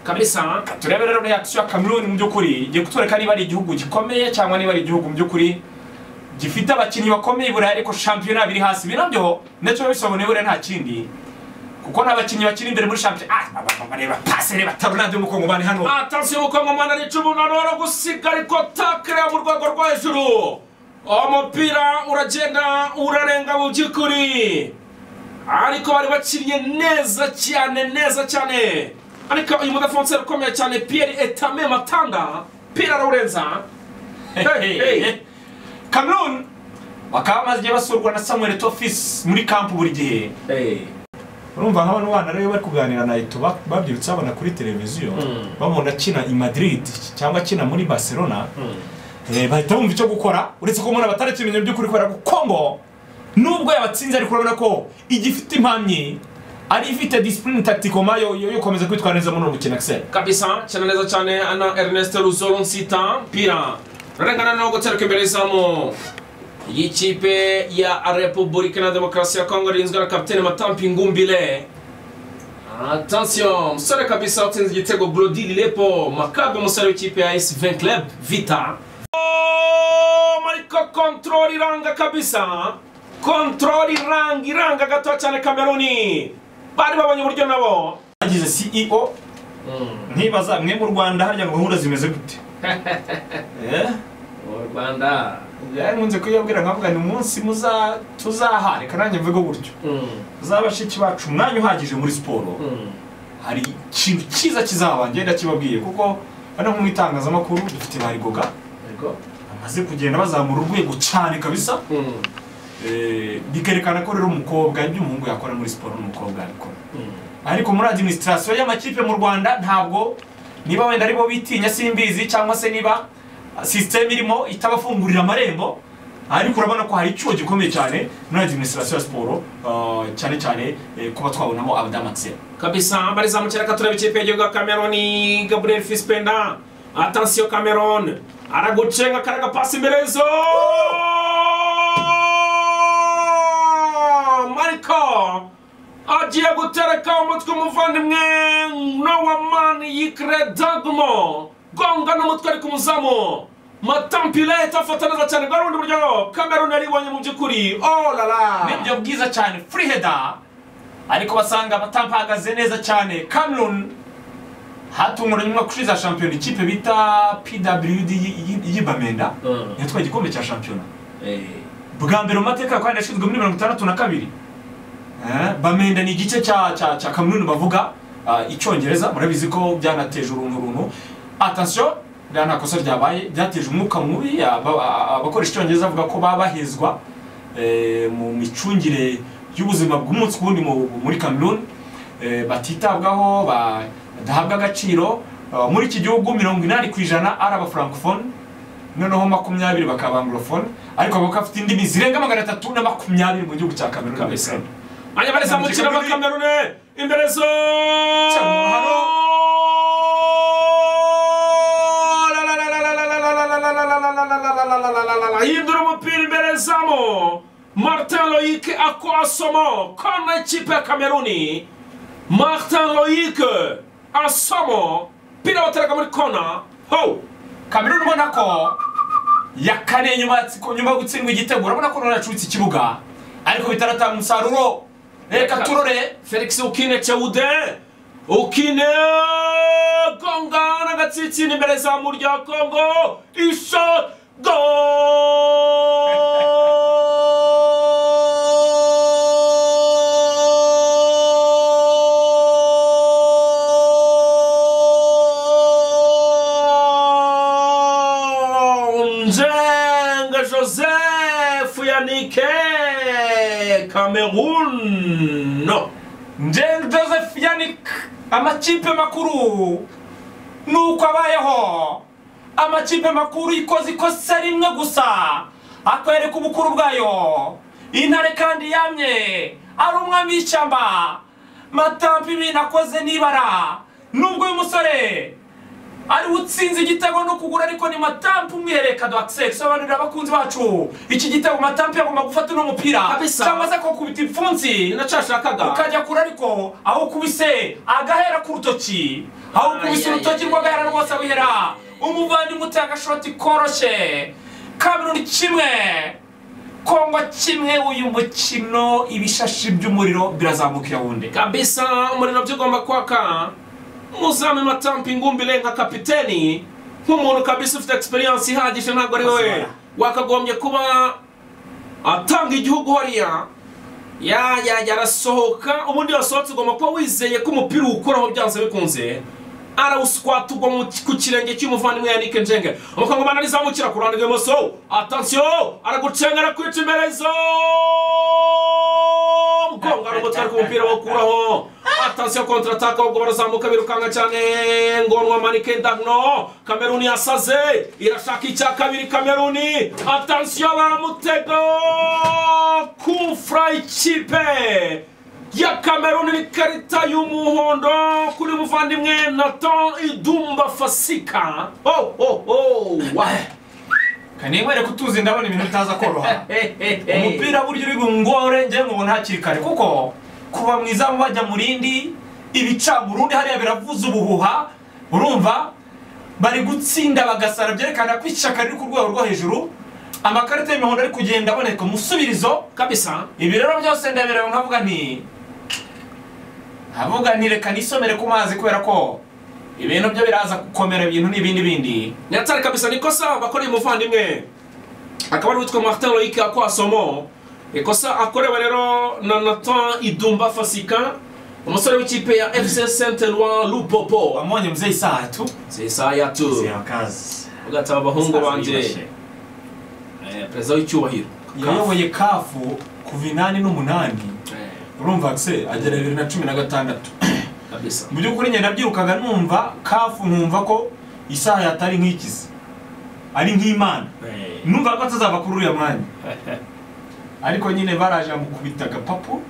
kabisa turebe rero reakisiyo ya kameruni mu by'ukuri igiye kutwereka niba ari igihugu gikomeye cyangwa niba ari igihugu mu by'ukuri gifite abakinnyi bakomeye i burayi ariko shampiyona biri hasi ibi nabyo nacyo bisobanuye buriya nta kindi kuko nta bakinnyi bakiri imbere muri shampiyona ah aba- bareba pasi reba tarunade y'umukongomani hano atansiyo ubukungu umwana n'icumi umunani wari gusiga ariko takira mu rwego rwo hejuru umupira uragenda urarenga mu by'ukuri ariko bari bakinnye neza cyane neza cyane ariko uyu mudafonse ukomeye cyane piyeri etame matanga piyeri arawurenza Hey, hey. kameruni bakaba bamaze igihe basurwa na samuel tofisi muri kampu buri gihe urumva nka bano bana rero bari kuganira na eto babyirutse babona kuri televiziyo bamubona akina i madrid cyangwa akina muri barcelona Eh, bahita bumva icyo gukora uretse ko umuntu batarakimenya by'ukuri kubera ko kongo nubwo yabatsinze ariko urabona ko igifite impamyi ari ifite disipurine takitikoma yo yo- yo gukomeza kwitwara neza muri uwo mukino akiseri kabisa cyane neza cyane ana ernest ruzoro nsita pira rurengana no gutereka imbere izamu y'ikipe ya repubulika na demokarasi ya kongo rinzwe na kapitene matampi ngumbile attention umusore kabisa utsinze igitego brody lilepo makabe umusore w'ikipe ya s 20 club vita Oh, ariko kontrol iranga kabisa kontrol iranga iranga gato cyane kameruni bari babonye uburyo nabo bagize ceo ntibaza mwe mu rwanda harya gahunda zimeze gute Eh? mu rwanda yarankunze kuyabwira nkavuga ni umunsi muza tuzaha reka nanjye mvuge gutyo za bashiki bacu umwanya uhagije muri siporo hari ikintu cyiza kizaba ngenda kibabwiye kuko hano nko mu itangazamakuru dufite barigoga bamaze kugenda bazamura urwego cyane kabisa Eh, bikerekana ko rero umukobwa ibyo umuhungu yakora muri siporo n'umukobwa yabikora ariko muri adiminisitirasiyo y'amakipe mu rwanda ntabwo niba wenda aribo bitinya simbizi cyangwa se niba sisiteme irimo itabafungurira amarembo ariko urabona ko hari icyuho gikomeye cyane muri adiminisitirasiyo ya siporo ah, cyane cyane eh, kuba twabonamo abadamakiseri kabisa barizamukira katureba ikipe y'igihugu ya cameroon gabriel fispenda atansiyo cameroon aragucenga karaga pasi imbere y'izo mariko agiye gutereka umutwe umuvandimwe nowamani yikire dagumo gonga n'umutwe ariko umuzamu matampile itafata neza cyane bwa rundi buryo cameroon yaribonye mu by'ukuri oh lala nibyo bwiza cyane free header ariko basanga batampagaze neza cyane cameroon hatunguranye umwaka ushize ya shampiyona ikipe bita pwd y'i- y'i- y'ibamenda Mm. yatwaye igikombe cya shampiyona Eh. bwa mbere mu mateka kandi yashinzwe muri mirongo itandatu na kabiri Eh, bamenda ni igice cya cya cya kamununi bavuga ah, icyongereza murabizi ko byanateje uruntu runtu atansiyo rya nta kosa ryabaye byateje umwuka mubi aba- a- abakoresha icyongereza bavuga ko baba bahezwa eh, mu micungire y'ubuzima bw'umunsi ku wundi mu- muri kameruni Eh, batitabwaho ba- badahabwa agaciro Ah, muri iki gihugu mirongo inani ku ijana ari abafrancofone noneho makumyabiri bakaba anglophone ariko bakaba bafite indimi zirenga magana atatu na makumyabiri mu gihugu cya kameruni na Kabisa. Uganda. Anya bari zamukira abakamerune imbere zo Cyangwa hindura umupira imbere zamo martin loyik asomo kona ikipe ya kameruni martin loyik asomo pira bateraga muri kona ho kameruni ubona ko ya kane nyuma yatsi- nyuma yo gutsindwa igitego urabona ko none yacubitse ikibuga ariko bitaratanga umusaruro reka turore felix ukine cewude ukine gonga n'agatsitsina imbere za murya kongo isho go nzenga joseph yanike cameroun no njeng joseph yanik amakipe makuru nuko abayeho amakipe makuru ikoze ikosa rimwe gusa akwereka ubukuru bwayo intare kandi yamye ari umwami w'ishyamba matampa ibintu akoze n'ibara nubwo uyu musore ariwe utsinze igitego no kugura ariko ni matampa umwihereka doakse sobanurira abakunzi bacu iki gitego matampa yagomba gufata uno mupira Kabisa. cyangwa se akakubita ipfunsi ni nacyo yashakaga ukajya kure ariko aho ukubise agahera ku rutoki aho ukubise Ay, ay, urutoki ay, rw'agahera ay, rwose ay, wihera ay. umuvandimwe utanga agashoti koroshye kameruni kimwe kongo kimwe uyu mukino ibishashi by'umuriro birazamukira wundi kabisa umuriro byigomba kwaka muzame matampa ingumbire nka kapiteni nk'umuntu kabisa ufite experience ihagije ntabwo ari wowe wakagombye kuba atanga igihugu hariya ya ya yarasohoka ubundi yasohotse ugomba kuba wizeye ko umupira uwukoraho byanze bikunze arawusikwata ugwa mu- ku kirenge cy'umuvandimwe yanike njenge umukongomani arizamukira ku ruhande rw'ibumoso atansiyo aragucenga arakwica imbere zo mugongo arumutwe ariko umupira wokuraho atansiyo kontrataka ubwo barazamuka birukanka cyane ngonwa manike ndagno kameruni yasaze irashaka icya kabiri kameruni atansiyo baramutega kufura ikipe ya kameruni n'ikarita y'umuhondo kuri muvandimwe naton idumba fasika oh, oh, oh. wa- kanimwereka utuzi ndabona ibintu bitaza koroha Hey, hey, hey. umupira burya uri bungore njye nkubona hakiri kare kuko kuva mu izamu bajya mu rindi ibicamurundi hariya biravuza ubuhuha urumva bari gutsinda bagasara byerekana ko ishyaka riri ku rwego rwo hejuru amakarita y'imihondo ari kugenda aboneka umusubirizo kabisa ibi rero byose ndabireba nkavuga nti nkavuga nti reka nisomere ku mazi kubera ko ibintu byo biraza gukomera ibintu n'ibindi bindi nyatsari kabisa ni ikosa bakoreye umuvandimwe akaba ari witwa martin loyic akwasomo ikosa akorewe rero na natan idumba fasika umusore w'ikipe ya fc saint eloi lupopo wamubonye muzehe isaha tu zesaya tu zera kazi ugataba abahungu Isaha banjye yibashe. Eh, perezida w'icyubahiro yayoboye kafu kuva inani n'umunani Eh, urumva se agera bibiri na cumi na gatandatu kabisa mu by'ukuri ngenda byirukaga numva kafu nkumva ko isaha yatari nk'ikizi ari nk'imana Eh, numva ko atazava kuri uriya mwanya ariko nyine baraje bamukubita agapapu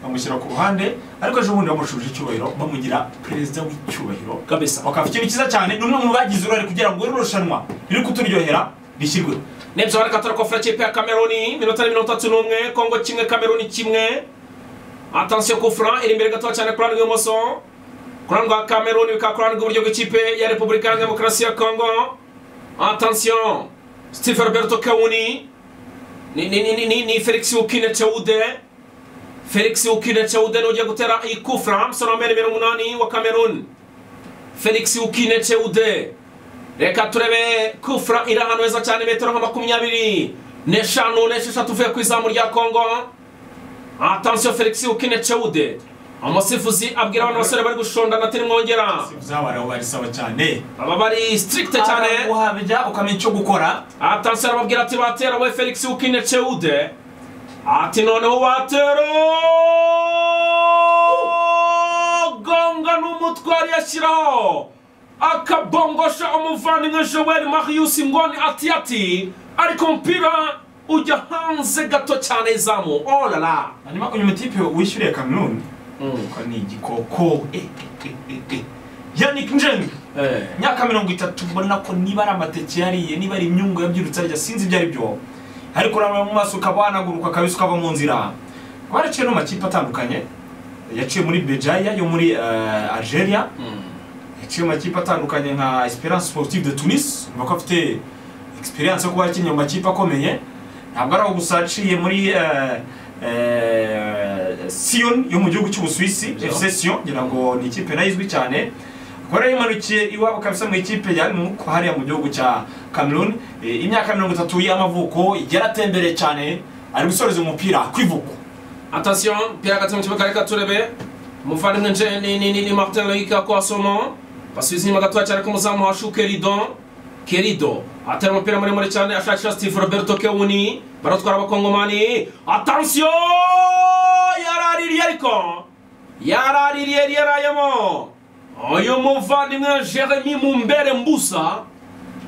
bamushyira ku ruhande ariko ejo bundi bamushuje icyubahiro bamugira perezida w'icyubahiro kabisa bakaba ikintu cyiza cyane ni umwe mu bagize uruhare kugira ngo iri rushanwa riri kuturyohera rishyirweho nebyo barakatara kofera kipe ya kameruni minota ni mirongo itatu n'umwe kongo kimwe kameruni kimwe atansiyo kufura iri imbere gato cyane kurani rw'ibumoso kurani rwa kameruni bikaba kurani rw'iburyo bw'ikipe ya repubulika ya demokarasi ya kongo atansiyo steve roberto kawuni ni ni ni ni ni ni felix ukine cewude felix ukine cewude ni ugiye gutera iyi kufura umusore wambaye nimero umunani wa kameruni felix ukine cewude reka turebe kufra iri ahantu heza cyane metero nka makumyabiri n'eshanu n'esheshatu uvuye ku izamu rya kongo atansiyo felix ukine cewude umusifuzi abwira abana basore bari gushondana ati nimwongera uzabara aho barisaba cyane aba bari sitirikite cyane uhabya ukamenya icyo gukora atansiyo arababwira ati batera we felix ukine cewude ati noneho watera gonga n'umutwari yashyiraho akabongosha umuvandimwe joel marius ngoni ati ati ariko umupira ujya hanze gato cyane izamu olala hanyuma uyu mutipe wishyuriye kameruni ko ni igikoko Eh, eh, eh, eh, eh. yannick njeng imyaka mirongo itatu mbona ko niba ari amateke yariye niba ari imyungu yabyirutse arya sinzi ibyo ari byo ariko urabona mu maso ukaba wanaguruka kabisa ukava mu nzira kuba yaraciye no mu makipe atandukanye yaciye muri bejaya yo muri eh, algeria yaciye mu makipe atandukanye nka Esperance Sportive de Tunis urumva ko afite experience yo kuba yakinnye mu makipe akomeye ntabwo ari aho gusa yaciye muri eh, eh, Sion yo mu gihugu cy'Ubusuwisi Yeah. FC Sion ngira ngo ni ikipe nayo izwi cyane Kora yimanukiye iwabo kabisa mu ikipe yari mu hariya mu gihugu cya Cameroon Eh, imyaka mirongo itatu y'amavuko yaratembereye cyane ari gusoreza umupira kwivuko atasiyo mpira hagati mu kibuga reka turebe umuvandimwe nje ni ni ni ni martin loyic kwasomo basubiza inyuma gatoya cyane k'umuzamu washu kerido kerido atera umupira muremure cyane ashakisha steve roberto kewuni baratwara abakongomani atansiyo yaraririye ariko yaraririye yarayemo uyu muvandimwe jeremy mumbere mbusa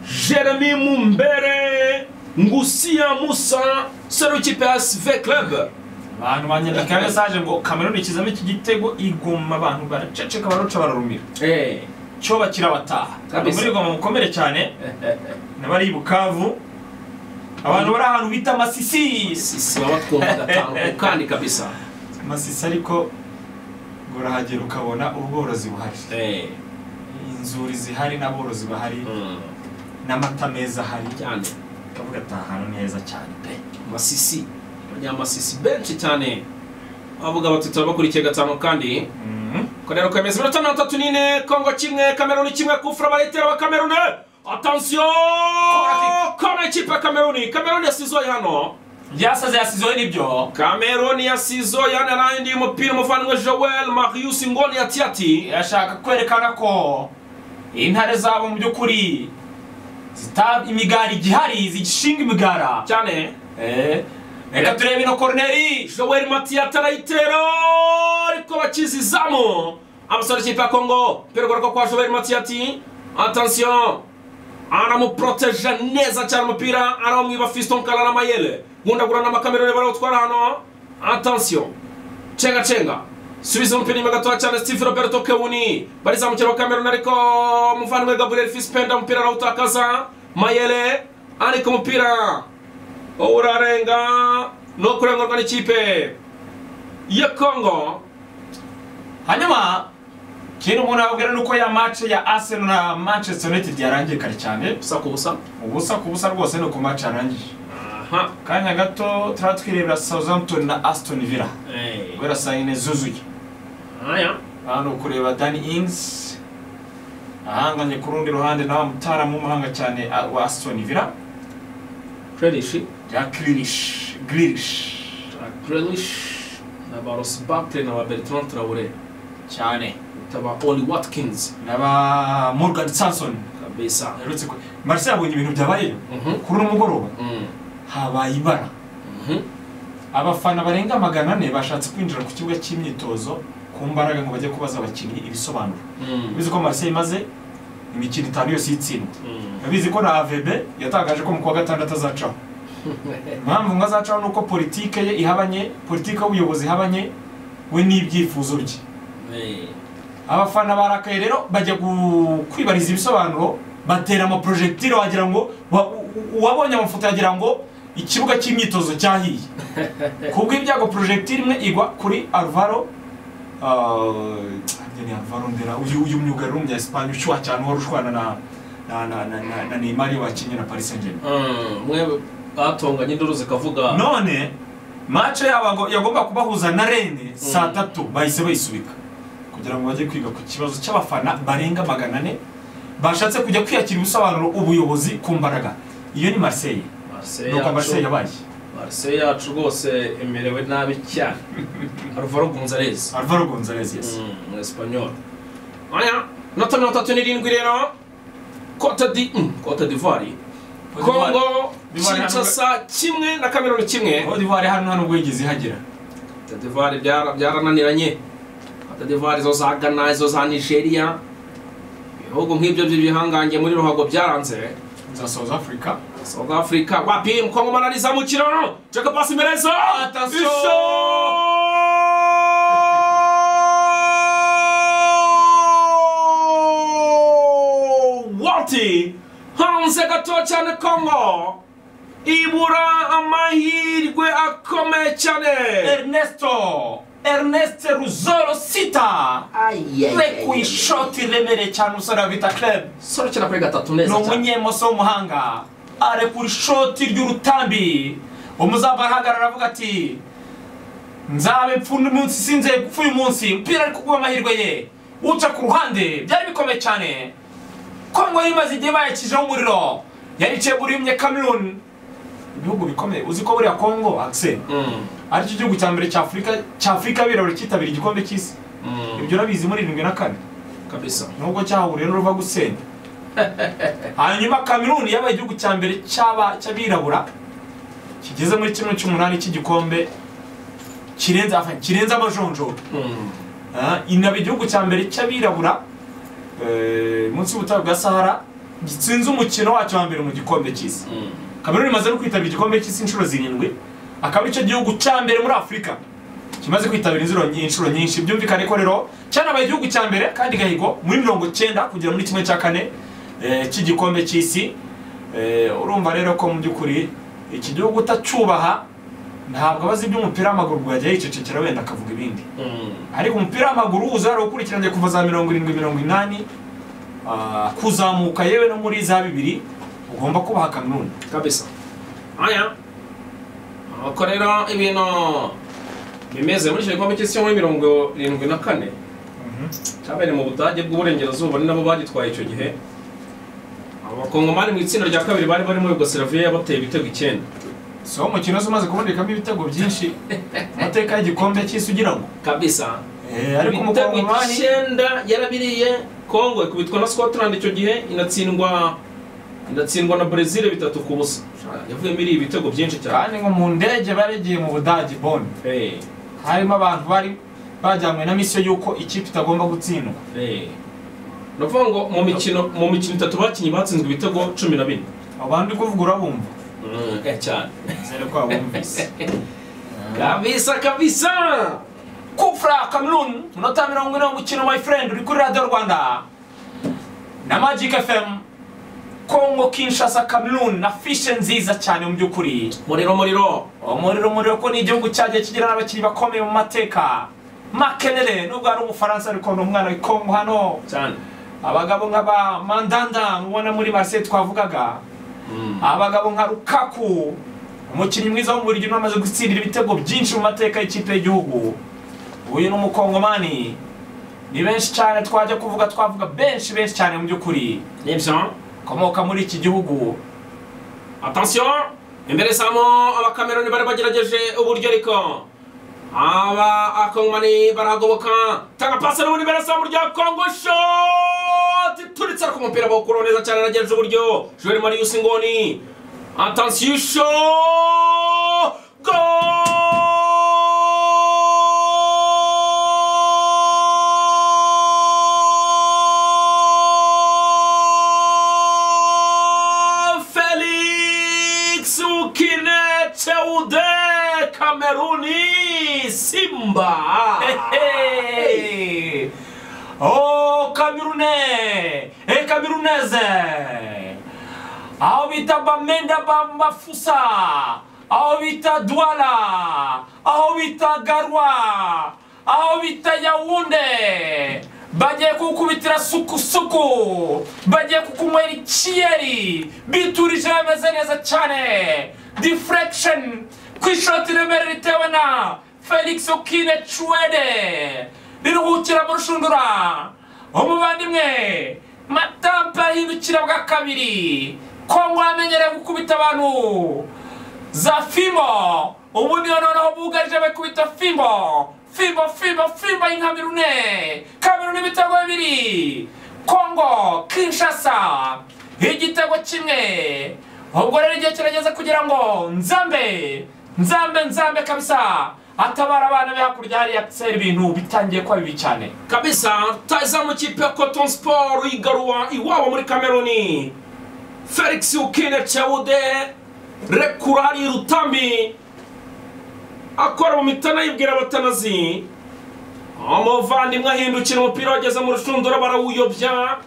Jeremy Mumbere Ngusia Musa serukipe ya SV Club abantu banyandika mesaje ngo Cameroon ikizamo iki gitego igoma abantu baraceceka baruca bararumira eh cyo kirabataha Kabisa. muri goma mukomere cyane n'abari i bukavu abantu bari ahantu bita masisi sisi baba twumva gatanu kandi kabisa masisi ariko ngo urahagera ukabona ubworozi buhari eh inzuri zihari n'aborozi bahari mm, n'amata meza ahari cyane ukavuga ati aha hantu ni heza cyane pe masisi abanyamasisi benshi cyane abavuga bati turabakurikiye gatanu kandi Mhm. Konero kwemeza iminota mirongo itatu n'ine Kongo kimwe Kameruni kimwe kufura baritera ba Kameruni atansiyo kona ikipe ya Kameruni Kameruni yasizoye hano byasaze yasizeho nibyo Kameruni yasizo yanarangiye umupira umuvandimwe Joel Marius Ngoni ati ati irashaka kwerekana ko intare zabo mu by'ukuri zita imigara igihari zigishinga imigara cyane Eh, reka turebe ino koroneri Joel Matiyata arayitera ariko bakiza izamu abasore ikipe ya Kongo perugorwa kwa Joel Matiyati attention aramuproteje neza cyane umupira arawumwiba Fiston Kalala Mayele gundagura n'amakameroni barawutwara hano attention cenga cenga subiza umupira inyuma gatoya cyane steve roberto kewuni barizamukira wa kameruni ariko umuvandimwe gabriel fispenda umupira arawutakaza mayele ariko umupira wowe urarenga ni ukurengurwa n'ikipe ya kongo hanyuma kintu umuntu yababwira ni uko ya match ya arsenal na manchester united yarangiye kare cyane ubusa ku busa ubusa ku busa rwose ni uko match yarangije aha kanya gato turaba twirebera southampton na aston villa Eh, guhera saa yine zuzuye aya hano kureba dani ings ahanganye ku rundi ruhande na wa mutaramu w'umuhanga cyane ah, wa aston villa krenishi jack grilish grilish krenishi na ba rosi bakire na ba bertrand traore cyane taba oli watkins n'aba morgan sanson kabisa aherutse ku marse yabonye ibintu byabayeyo Mhm. kuri uno mugoroba Mm, habaye ibara mhm. abafana barenga magana ane bashatse kwinjira ku kibuga cy'imyitozo ku mbaraga ngo bajye kubaza abakinnyi ibisobanuro Mm, bizi ko marse imaze imikino itanu yose yitsindwa mm. bizi ko na avb yatangaje ko mu kwa gatandatu azacaho impamvu ngo azacaho ni uko politike ye ihabanye politike y'ubuyobozi ihabanye we n'ibyifuzo bye Eh, abafana barakaye rero bajya gu- kwibariza ibisobanuro batera amaporojegitire wagira ngo wa- u- u- uwabonye amafoto yagira ngo ikibuga cy'imyitozo cyahiye kubwo ibyago porojegitire imwe igwa kuri alvaro uh, ni alvaro ndera uyu uyu myugariro w'umunyayisipanye ushyuha cyane wari ushwana na na na na na, na Neymar iyo bakinnye na Paris Saint-Germain mm, mwe batonganye induru zikavuga none mace yabo yagomba kubahuza na rene saa tatu bahise bayisubika kugira ngo bajye kwiga ku kibazo cy'abafana barenga magana ane bashatse kujya kwiyakira ibisobanuro ubuyobozi ku mbaraga iyo ni marseille Marseille nuko marseille yacu yabaye Marseille yacu rwose emerewe nabi cyane Alvaro Gonzalez alvaro gonzalez yes mu esipanyol aya inota mirongo itatu n'irindwi rero cote di mm, cote d'ivoire congo D'ivoire kinshasa kimwe na kameruni kimwe cote d'ivoire hano hano ubwo yigeze ihagera cote d'ivoire byara- byarananiranye cote d'ivoire zo za ghana izo za nigeria ibihugu nk'ibyo by'ibihangange muri ruhago byaranze za south africa south africa wapi mkongo manaliza mu kiraro ceka pasi merezo Attention! wati hanze gato cyane kongo ibura amahirwe akomeye cyane ernesto ernest ruzoro sita rekuye ishoti iremereye cyane umusore wa vita club sorokera kuri gatatu ni neza cyane umunyemoso w'umuhanga arekura ishoti ry'urutambi umuzamba arahagarara avuga ati nzabe mpfuna umunsi sinze gupfa uyu munsi umupira ari kuguha amahirwe ye uca ku ruhande byari bikomeye cyane kongo yari imaze igihe bayakijeho umuriro yariciye buriyumye kameruni ibihugu bikomeye uzi ko buriya kongo akiseri Mm, ari cyo gihugu cya mbere cya afurika cya afurika abirabura cyitabira igikombe cy'isi mm, ibyo urabizi muri irindwi na kane kabisa nubwo cyahuriye n'uruva gusenya hanyuma kameruni yabaye igihugu cya mbere cy'aba- cy'abirabura kigeze muri kimwe cy'umunani cy'igikombe kirenze enfin, kirenze amajonjoro Mm, Ah, inaba igihugu cya mbere cy'abirabura eh, munsi y'ubutayu bwa sahara gitsinze umukino wacyo wa mbere mu gikombe cy'isi mm, kameruni imaze no kwitabira igikombe cy'isi inshuro zirindwi akaba aricyo gihugu cya mbere muri afurika kimaze kwitabira inzuro nyi- inshuro nyinshi byumvikane ko rero cyanabaye igihugu cya mbere kandi gahigo muri mirongo cyenda kugera muri kimwe cya kane eh, cy'igikombe cy'isi Eh, urumva rero ko mu by'ukuri iki gihugu utacyubaha ntabwo abazi iby'umupira w'amaguru bwajya yicecekera wenda akavuga ibindi mm. ariko umupira w'amaguru uza yarawukurikiranye kuva za mirongo irindwi mirongo inani ah, kuzamuka yewe no muri za bibiri ugomba kubaha kameruni kabisa aya uko rero ibintu bimeze muri icyo gikombe cy'isi cyo muri mirongo irindwi na kane cyabereye mu budage bw'uburengerazuba ni nabo bagitwaye icyo gihe abakongomani mu itsinda rya kabiri bari barimo yugoslavia bateye ibitego icyenda so umukino uza umaze kubonekamo ibitego byinshi amateka y'igikombe cy'isi ugira ngo kabisa Eh, ariko ibitego umukongomani icyenda yarabiriye congo ikubitwa na scotland icyo gihe inatsindwa inatsindwa na brezil bitatu ku busa yavuyemo iriya ibitego byinshi cyane kandi ngo mu ndege baregiye mu budage boni Eh, harimo abantu bari bajyanywe na misiyo y'uko ikipe itagomba gutsindwa Eh. ni ukuvuga ngo mu mikino mu mikino itatu bakinnye batsinzwe ibitego cumi na bine abantu uri kuvuga urabumva Eh, cyane nizere ko wabumvise kabisa kabisa kufra kameruni munota mirongo ine w'umukino my friend uri kuri radiyo rwanda na magic fm kongo kinshasa kameruni na fishe nziza cyane mu by'ukuri muriro muriro umuriro umuriro ko ni igihugu cyagiye kigira n'abakinnyi bakomeye mu mateka makenere nubwo hari umufaransa ariko ni umwana w'ikongo hano cyane abagabo nk'aba mandanda mubona muri marseille twavugaga Mm. abagabo nka rukaku umukinnyi mwiza w'umubirigi unamaze gutsindira ibitego byinshi mu mateka y'ikipe y'igihugu uyu ni umukongomani ni benshi cyane twajya kuvuga twavuga benshi benshi cyane mu by'ukuri Eh bien, ukomoka muri iki gihugu attention imbere samo abakameroni bari bagerageje uburyo ariko aba akongomani barahagoboka tanga pasi n'ubundi imbere samo rya kongo shoti turitse ariko umupira bawukuraho neza cyane aragejeje uburyo joel marius ngoni attention sho Felix Ukineteude Kameruni Simba Hehe. Oh, Kamerune! Eh, Kameruneze! Aho bita Bamenda Bambafusa! Aho bita Douala! Aho bita Garwa! Aho bita Yaounde! bagiye kukubitira suku suku bagiye kukunywera ikiyeri biturije bameze neza cyane deflection ku ishoti remera ritewe na felix okine cuwede riruhukira mu rushundura umuvandimwe matampa ahindukira bwa kabiri kongo yamenyereye gukubita abantu za fimbo ubundi noneho bugarije bakubita fimbo fimbo fimbo fimbo y'inkamerune kamerune ibitego bibiri kongo kinshasa igitego kimwe ubwo rero igihe kirageze kugira ngo nzambe nzambe nzambe kabisa atabara abana be hakurya hariya tsera ibintu bitangiye kuba bibi cyane kabisa taza mu kipe ya Cotton Sport yigarura iwabo muri Kameruni Felix Ukine Chaude Rekurari Rutambi akora mu mitana yibwira batanazi umuvandimwe ahindukira umupira wageze mu rushundura barawuyobya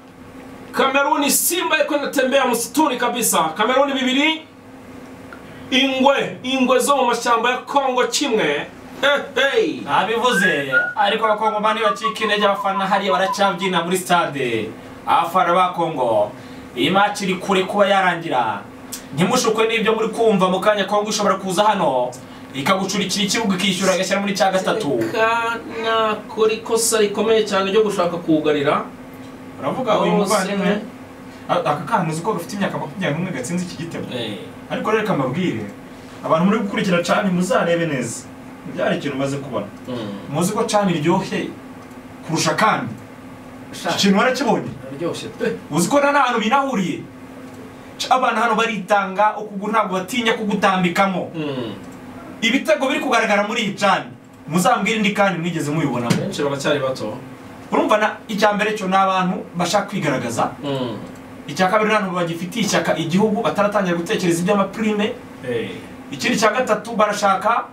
Kameruni Simba iko inatembea msituni kabisa Kameruni bibiri ingwe ingwe zo mu mashyamba ya Kongo kimwe hey, hey. nabivuze ariko abakongomani bacika intege abafana hariya baracyabyina muri stade abafana ba kongo iyi match iri kure kuba yarangira ntimushukwe n'ibyo muri kumva mu kanya kongo ishobora kuza hano ikagucurikira ikibuga ikishyura agashyira muri cya gatatu reka nakora ikosa rikomeye cyane ryo gushaka kuwugarira uravuga uyu Oh, muvandimwe Sene. a- aka kana uzi ko gafite imyaka makumyabiri n'umwe gatsinze iki gitego Eh, ariko reka mabwire abantu muri gukurikira cani muzarebe neza byari ikintu umaze kubona mm, muzi ko cani iryohe kurusha kandi iki shaka, kintu warakibonye araryoshye pe uzi ko nta n'ahantu binahuriye Ca- abana hano baritanga ukuguru ntabwo batinya kugutambikamo Mm, ibitego biri kugaragara muri iyi cani muzambwire indi kandi mwigeze mubibonamo benshi baracyari bato urumva na icya mbere cyo ni abantu bashaka kwigaragaza Mm, icya kabiri nta ntabwo bagifitiye ishyaka igihugu bataratangira gutekereza iby'amapurime eh, ikindi cya gatatu barashaka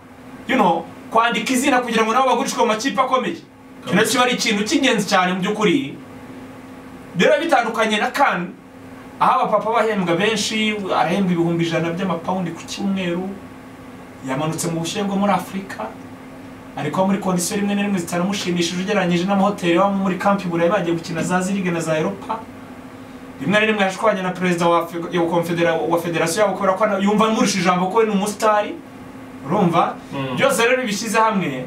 you know, kwandika izina kugira ngo nabo bagurishwe mu makipe akomeye icyo nacyo ari ikintu cy'ingenzi cyane mu by'ukuri rero bitandukanye na kan aho abapapa bahembwa benshi arahembwa ibihumbi ijana by'amapawundi ku cyumweru yamanutse mu bushyuhe bwo muri afurika ariko muri kondisiyo rimwe na rimwe zitanamushimishije ugereranyije n'amahoteli yo muri kampi burayi bagiye gukina za zirige na za eropa rimwe na rimwe yashwanye na perezida wa Afri- ya konfedera- wa federasiyo yabo kubera ko ana- yumva nkurusha ijambo ko we ni umusitari urumva Mm. byose rero bishyize hamwe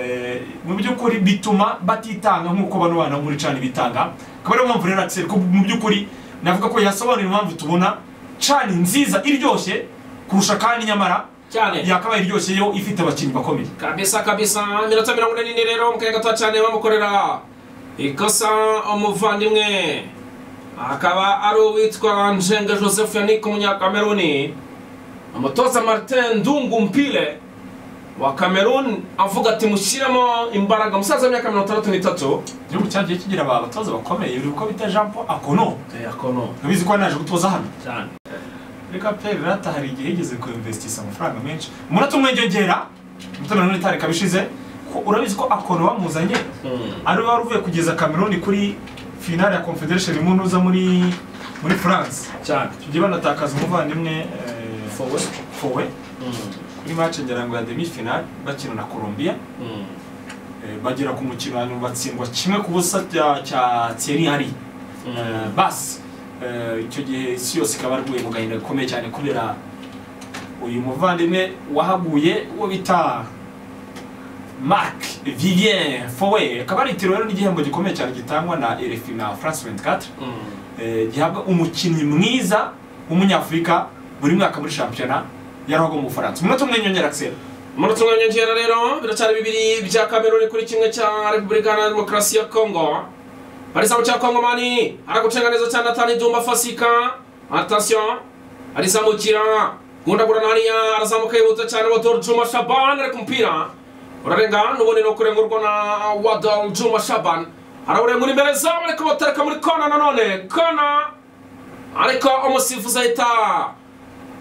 eh, mu by'ukuri bituma batitanga nk'uko bano bana muri cani bitanga akaba ariyo mpamvu rero Axel ko mu by'ukuri navuga ko yasobanura impamvu tubona cani nziza iryoshye kurusha kandi nyamara cyane yakabaye iryoshye yo ifite abakinnyi bakomeye kabisa kabisa iminota mirongo ine n'ine rero mu kanya gato cyane bamukorera ikosa umuvandimwe akaba ari uwitwa njenga joseph yannick umunyakameruni umutoza martin ndungu mpile wa kameruni avuga ati mushyiremo imbaraga umusaza w'imyaka mirongo itandatu n'itatu igihugu cyagiye kigira abatoza bakomeye uri uko bita jean paul akono akono urabizi ko yari yaje gutoza hano cyane reka pe rata hari igihe yigeze kuinvestisa amafaranga menshi umunota umwe njyongera umutima nanone itareka bishize ko urabizi ko akono bamuzanye ari wari uvuye kugeza kameruni kuri finale ya confederation imunuza muri muri france cyane icyo gihe banatakaza umuvandimwe eh, Fowe. fowe kuri match ngira ngo ya demi finale bakina na colombia Eh, bagera ku mukino hanyuma batsindwa kimwe ku busa cya cya Thierry Henry Eh, basi eh, icyo gihe isi yose ikaba yarwaye mu gahinda gakomeye cyane kubera uyu muvandimwe wahaguye uwo bita mark vivien fowe akaba ari itiro rero n'igihembo gikomeye cyane gitangwa na rfi na france 24 eh, gihabwa umukinnyi mwiza w'umunyafurika buri mwaka muri shampiyona yarahagwa mu bufaransa umunota umwe nyongera axel umunota umwe nyongera rero biracyari bibiri bya kameruni kuri kimwe cya repubulika iharanira demokarasi ya kongo bari samu cya kongo mani aragucenga neza cyane atani dumba fasika atasiyo arizamukira gundagurana hariya arazamuka yihuta cyane wadol juma shaban ariko umupira urarenga n'ubundi ni ukurengurwa na wadol juma shaban arawurengura imbere zamu ariko batareka muri kona nanone kona ariko umusifuzi ahita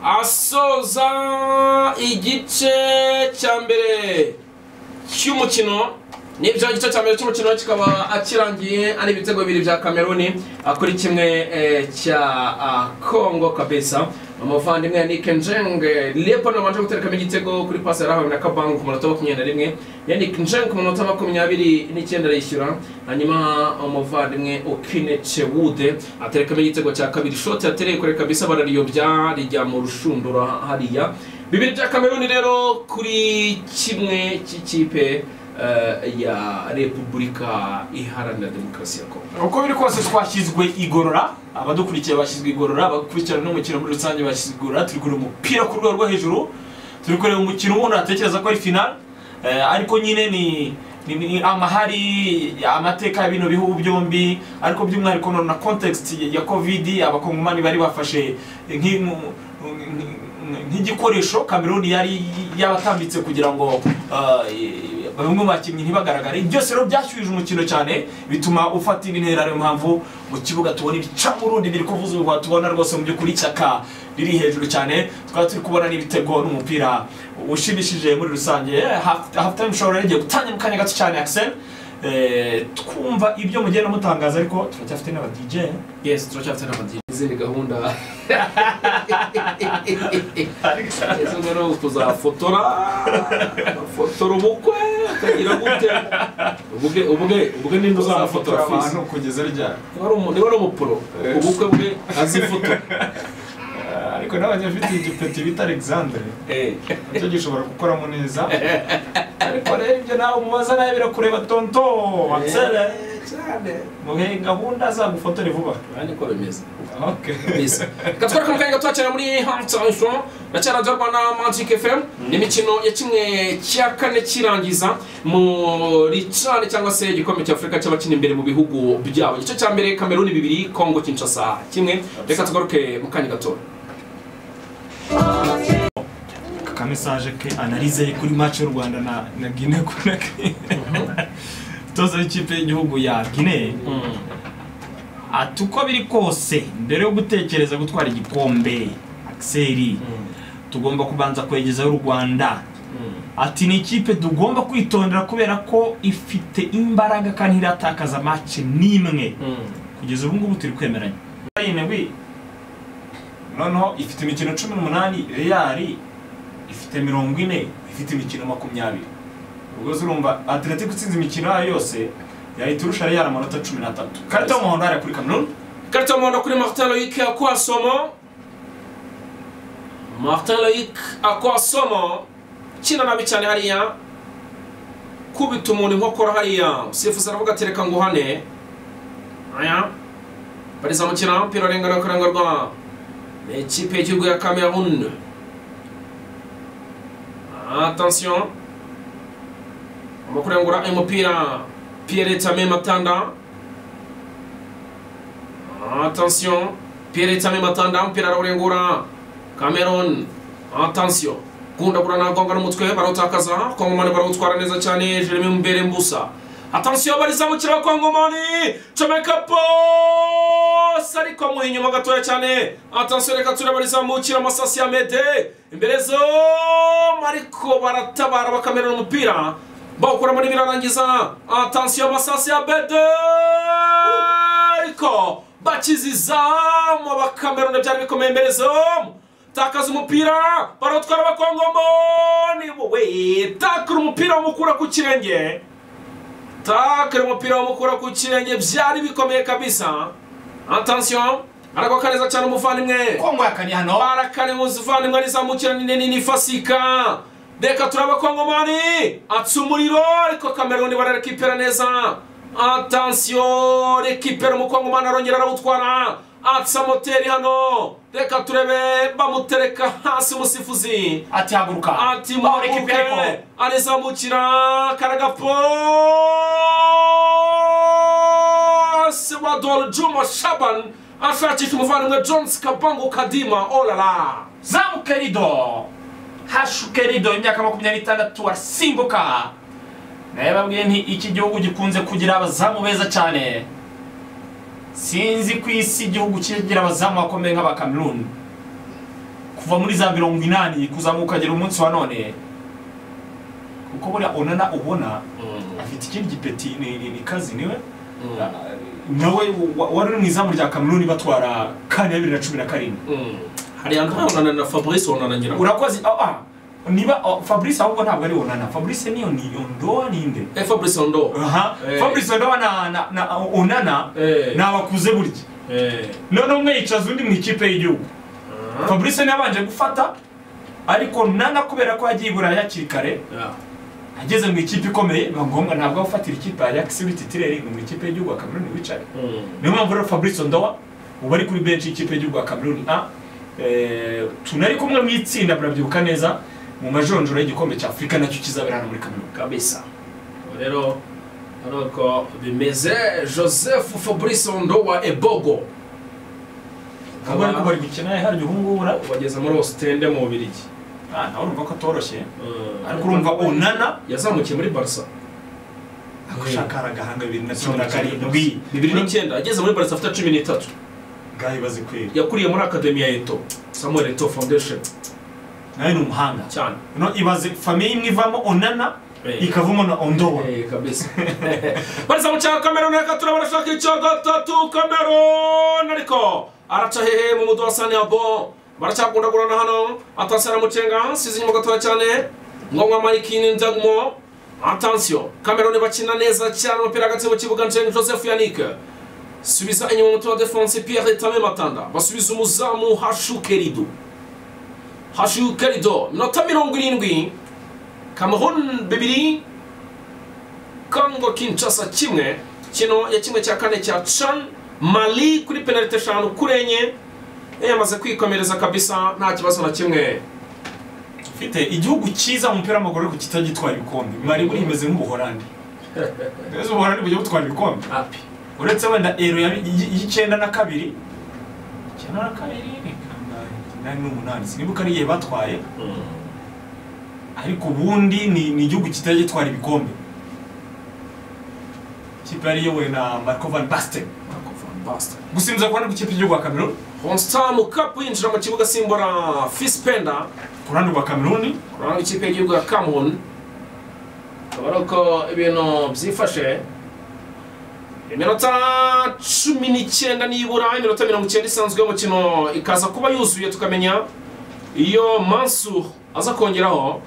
asoza igice cya mbere cy'umukino nibyo igice cya mbere cy'umukino kikaba kirangiye ari ibitego bibiri bya kameruni ah, kuri kimwe eh, cya ah, kongo kabisa umuvandimwe yannick njenge leopold wabanje guterekamo igitego kuri pasi yarahawe na kabangu ku munota wa makumyabiri na rimwe yannick njenge ku munota wa makumyabiri n'icyenda arayishyura hanyuma umuvandimwe ukinece wude aterekamo igitego cya kabiri shoti yatereye kure kabisa barariyobya rijya mu rushundura hariya bibiri bya kameruni rero kuri kimwe cy'ikipe eh, ya repubulika iharanira demokarasi ya kongo uko biri kose twashyizwe igorora abadukurikiye bashyizwe igorora abakurikirana n'umukino muri rusange bashyizwe igorora turi kureba umupira ku rwego rwo hejuru turi kureba umukino ubundi atekereza ko ari final eh, ariko nyine ni ni- ni amahari amateka ya bino bihugu byombi ariko by'umwihariko none na context ya covid abakongomani bari bafashe nk'i- mu- nk'i- nk'igikoresho kameruni yari yabatambitse kugira ngo ah, eh, bamwe mu bakinnyi ntibagaragare byose rero byashyuhije umukino cyane bituma ufata indi ntera ariyo mpamvu mu kibuga tubona ibicamurundi biri kuvuza ubu tubona rwose mu by'ukuri ishyaka riri hejuru cyane twari turi kubona n'ibitego n'umupira ushimishije muri rusange Half- half time show rero igiye gutangira mu kanya gato cyane axel Eh, twumva ibyo mugenda mutangaza ariko turacyafite n'aba dj yes turacyafite n'amadini izindi gahunda izo rero tuzafotora fotora ubukwe ukagira gute ubwe ubwe ubwe ninde uzamufotora fisi kugeza ryari niba ari umu- niba ari umupro Eh. ubukwe bwe azifotora Eh, ariko n'abanyafite igipeti bita alexandre Eh. nicyo gishobora gukoramo neza ariko rero ibyo nawe umubaza nawe birakureba tonto watsere muhe gahunda azagufotore vuba Urabona uko bimeze Okay. kabisa reka twereke mu kanya gato cyane muri halftime show ndacyari ajya rwanda magic fm n'imikino ya kimwe cya kane kirangiza muri cane cyangwa se igikombe cya afurika cy'abakina imbere mu bihugu byabo igice cya mbere kameruni bibiri kongo kinshasa kimwe reka tugaruke mu kanya gato kagame saje ke analize ye kuri match y'u rwanda na na guinea conakry toza w'ikipe y'igihugu ya guinea ati uko biri kose mbere yo gutekereza gutwara igikombe akiseri tugomba kubanza kwegezaho u rwanda ati ni ikipe tugomba kwitondera kubera ko ifite imbaraga kandi iratakaza match n'imwe kugeza ubu ngubu turi kwemeranya arindwi noneho ifite imikino cumi n'umunani reyari ifite mirongo ine ifite imikino makumyabiri ubwo se urumva atletico itsinze imikino yayo yose yahita irusha reyari amanota cumi n'atatu karita y'umuhondo hariya kuri kameruni karita y'umuhondo kuri martin loyic akwasomo martin loyic akwasomo kina nabi cyane hariya kubita umuntu inkokora hariya usifuzi aravuga ati reka ngo hane aya bariza mu kintu umupira urengana kurangurwa ni ikipe y'igihugu ya cameroon attention mu kurengura uyu mupira pierre tame matanda Attention, Pierre Tame Matanda, umupira arawurengura. Cameroon, attention. Gundagura nagonga n'umutwe barawutakaza, Kongomani barawutwara neza cyane, Jeremy Mbere Mbusa. Attention bariza mu kiraro Kongomani, comeka pose ariko mu inyuma gatoya cyane. Attention reka turebe barizamukira amasasi ya Mede. Imbere zo ariko baratabara bakamera umupira. Bawukuramo n'ibirarangiza. Attention amasasi ya Mede. ariko bakiza izamu abakameruni byari bikomeye imbere zamu takaza umupira barotwara abakongomoni wowe takura umupira wamukura ku kirenge takura umupira wamukura ku kirenge byari bikomeye kabisa attention aragwa neza cyane umuvandimwe kongo yakaniye hano barakane muzivandimwe rizamukira ni nini ni fasika reka turaba kongomani atsa umuriro ariko kameruni bararekipera neza atansiyo rekipera umukongomani arongera arawutwara atsa moteri hano reka turebe bamutereka hasi umusifuzi ati haguruka ati Baho rekipera muhaguruke ariko. arizamukira karagapose wa dol juma shaban ashakisha umuvandimwe jones kabangu kadima olala zamuka rido hashuke rido imyaka makumyabiri n'itandatu arasimbuka nawe babwiye nti iki gihugu gikunze kugira abazamu beza cyane sinzi ku isi igihugu kigira abazamu bakomeye nk'abakameruni kuva muri za mirongo inani kuzamuka agera umunsi wa none kuko buriya onana ubona afite ikindi gipeti ni ni- ni kazi niwe nawe wa- wari uri mu izamu rya kameruni batwara kane ya bibiri na cumi na karindwi hari anahonana na fabrice wonana nyina urakoze ah, ah, niba ah, fabrice ahubwo ntabwo ari onana fabrice niyo ni ondoa ninde Eh, fabrice ondo aha Eh. fabrice ondoa na, na, na onana Eh. ni abakuze burya none umwe yicaza undi mu ikipe y'igihugu fabrice niwe yabanje gufata ariko nana kubera ko yagiye i burayi hakiri kare ageze mu ikipe ikomeye biba ngombwa ntabwo abafatira ikipe ya ajax uri titireri ngo mu ikipe y'igihugu ya kameruni wicare niyo mpamvu rero fabrice ondoa ubu ari kuri benshi y'ikipe y'igihugu ya kameruni a eh, tunari kumwe mu itsinda murabyibuka neza mu majonjoro y'igikombe cya afurika nacyo kizabera hano muri kameruni kabisa rero aruko bimeze joseph fabrice ondo wa ebogo ubwo ariko bari gukina hari uhungura bageze muri ositende mu bubirigi nawe urumva ko atoroshye Eh, ariko urumva onana yazamukiye muri barca agushakara agahanga bibiri na cumi na karindwi bibiri n'icyenda ageze muri barca afite cumi n'itatu ngaho ibaze kweri yakuriye muri akademi ya eto samuel eto foundation nawe ni umuhanga cyane no ibaze famiye imwe ivamo onana Eh. ikavamo na ondowa Eh, kabisa bariza mu cya kameruni reka turabona ashaka icya gatatu kameruni ariko araca hehe mu mudu wa saniyabo baracyakundagurana hano atasara mucenga size inyuma gatoya cyane ngongwa marikini nzagumo atansiyo kameruni bakina neza cyane umupira hagati mu kibuga njeni joseph yanike subiza inyuma umuti wa defanse pierre tame matanda basubiza umuzamu hashukerido hashukerido minota mirongo irindwi kameruni bibiri Congo Kinshasa kimwe kino ya kimwe cya kane cya Chan Mali kuri penalite eshanu kuri enye yamaze kwikomereza kabisa nta kibazo na kimwe ufite igihugu cyiza mu mupira w'amaguru ariko kitagitwara ibikombe mari buri imeze nk'ubuhorandi mbese ubuhorandi bujya butwara ibikombe api uretse wenda ero yabi- y- y'icyenda na kabiri icyenda na kabiri ni kangahe? umunani n'umunani sinibuka ari igihe batwaye ariko ubundi ni ni igihugu kitagitwara ibikombe ikipe yari iyobowe na marco van basten gusimbiza ku ruhande rw'ikipe y'igihugu ya kameruni Honstam Cup yinjira mu kibuga simbura Fispenda ku ruhande rwa kameruni ku ruhande rw'ikipe y'igihugu ya Cameroon akaba ari uko ibintu byifashe iminota cumi n'icyenda nibura iminota mirongo icyenda isanzwe y'umukino ikaza kuba yuzuye tukamenya iyo mansu aza kongeraho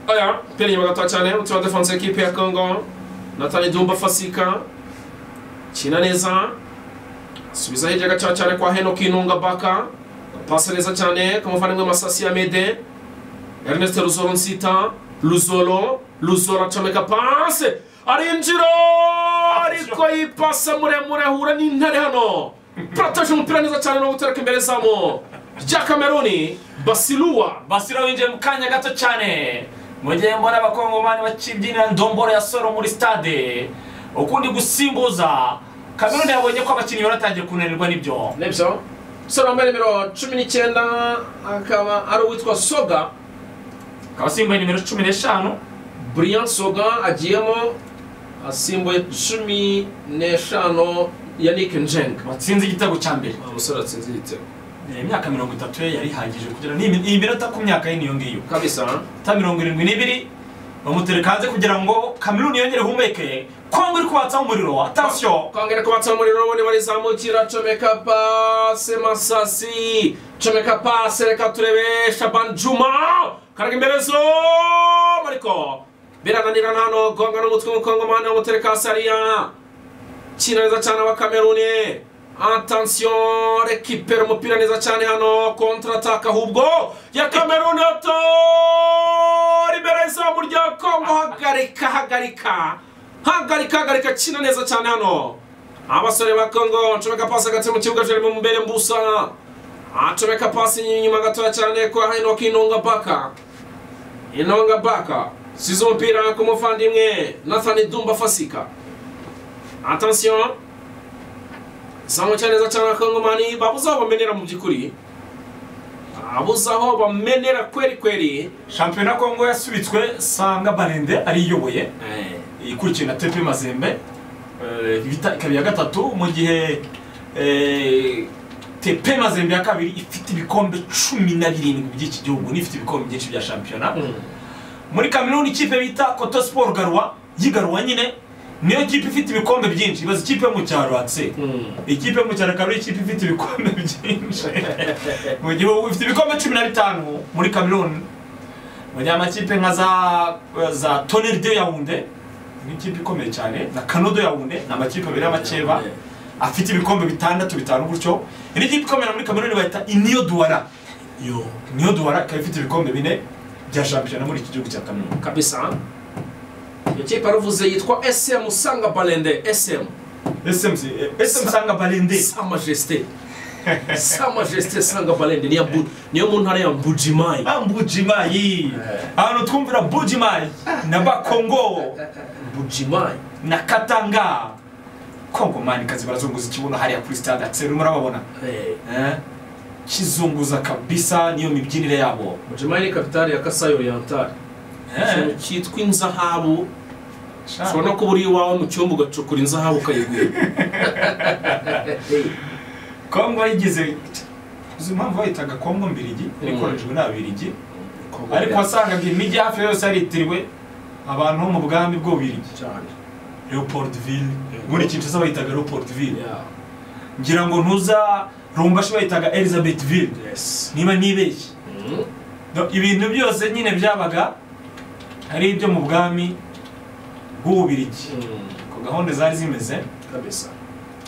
aya pera inyuma gatoya cyane utura defanse ekipe ya congo natani dumba fasika kina neza subiza hirya gaca cyane kwa henok intunga baka pasa neza cyane kamuvandimwe masasi ya mede Ernest Ruzolo Nsita Ruzolo Ruzolo acomeka pase arinjira ariko yipase muremure ahura n'intare hano prataje umupira neza cyane no gutereka imbere zamu rya Kameruni Basiluwa basiro winjiye mu kanya gato cyane mu gihe mbona abakongomani bakibyinira ndomboro ya soro muri stade ukundi gusimbuza kameruni yabonye ko abakinnyi baratangiye kunanirwa n'ibyo nibyo sora wambaye nimero cumi n'icyenda akaba ari uwitwa Soga akaba asimbuye nimero cumi n'eshanu Brian Soga agiyemo asimbuye cumi n'eshanu Yannick Njeng watsinze igitego cya mbere umusore atsinze igitego Eh, imyaka mirongo itatu ye yari ihagije kugira ni imi- iyi minota ku myaka ye niyo ngiyo kabisa ta mirongo irindwi n'ibiri bamutereka hanze kugira ngo kameruni yongere humeke kongo iri kubatsaho umuriro atansiyo kongera kubatsa umuriro ubundi barizamukira comeka pase masasi comeka pase reka turebe shaban juma karaga imbere zo ariko birananirana hano gonga n'umutwe w'umukongomani bamutereka sariya kina neza cyane wa kameruni attention rekipera umupira neza cyane hano kontrataka ahubwo ya kameruni ato imbere izamu rya kongo hagarika hagarika hagarika hagarika kina neza cyane hano abasore ba kongo ncomeka pasi hagati mu kibuga jerimo mbere mbusa acomeka pasi inyuma gatoya cyane kwa henok inonga baka inonga baka size umupira ku muvandimwe nathani dumba fasika attention zamu cyane neza cyane akangomani babuze aho bamenera mu by'ukuri babuze aho bamenera kweri kweri shampiyona kongo yasubitswe sanga barende ariyoboye ikurikiwe na tepe mazembe Eh, ibita- ikaba iya gatatu mu gihe eh, tepe mazembe ya kabiri ifite ibikombe cumi na birindwi by'iki gihugu n'ifite ibikombe byinshi bya shampiyona muri kameruni ikipe bita koto siporo garwa y'igarwa nyine niyo kipe ifite ibikombe byinshi ibaza ikipe yo mu cyaro akse ikipe yo mu cyaro akaba ari ikipe ifite ibikombe byinshi mu gihugu ifite ibikombe cumi na bitanu muri kameruni mu gihe amakipe nka za za toneri de yawunde ni ikipe ikomeye cyane na kanodo yawunde ni amakipe abiri y'amakeba afite ibikombe bitandatu bitanu gutyo indi kipe ikomeye muri kameruni bayita iniyo duwara yo niyo duwara ikaba ifite ibikombe bine bya shampiyona muri iki gihugu cya kameruni kabisa iyo kipe aruvuze yitwa sm usanga barende sm smc smc sanga barende sa majesite sa majesite sanga barende niya Bu- niyo mu ntara ya mbujimayi ambujimayi ahantu twumvira bujimayi na bakongo mbujimayi na katanga kongo mani kazi barazunguza ikibuno hariya kuri stade akiseri murababona Eh, Eh, kizunguza kabisa niyo mibyinire yabo mbujimayi ni kapitali ya kasayi oriyantari ikintu cyitwa inzahabu ushobora no kuba uri iwawe mu cyumba ugacukura inzahabu ukayigwira kongo yigize uzi impamvu bayitaga kongo mbirigi Mm. ikoreshejwe n'ababirigi ariko wasangaga imijyi hafi yose yaritiriwe abantu bo mu bwami bw'ububirigi cyane leopoldville Mm. muri kinshasa bayitaga leopoldville Yeah. ngira ngo ntuza rumbashi bayitaga elizabethville Yes. niba nibeshye Mm. No, ibintu byose nyine byabaga ari ibyo mu bwami bw'ububirigi Mm. ku gahunda zari zimeze kabisa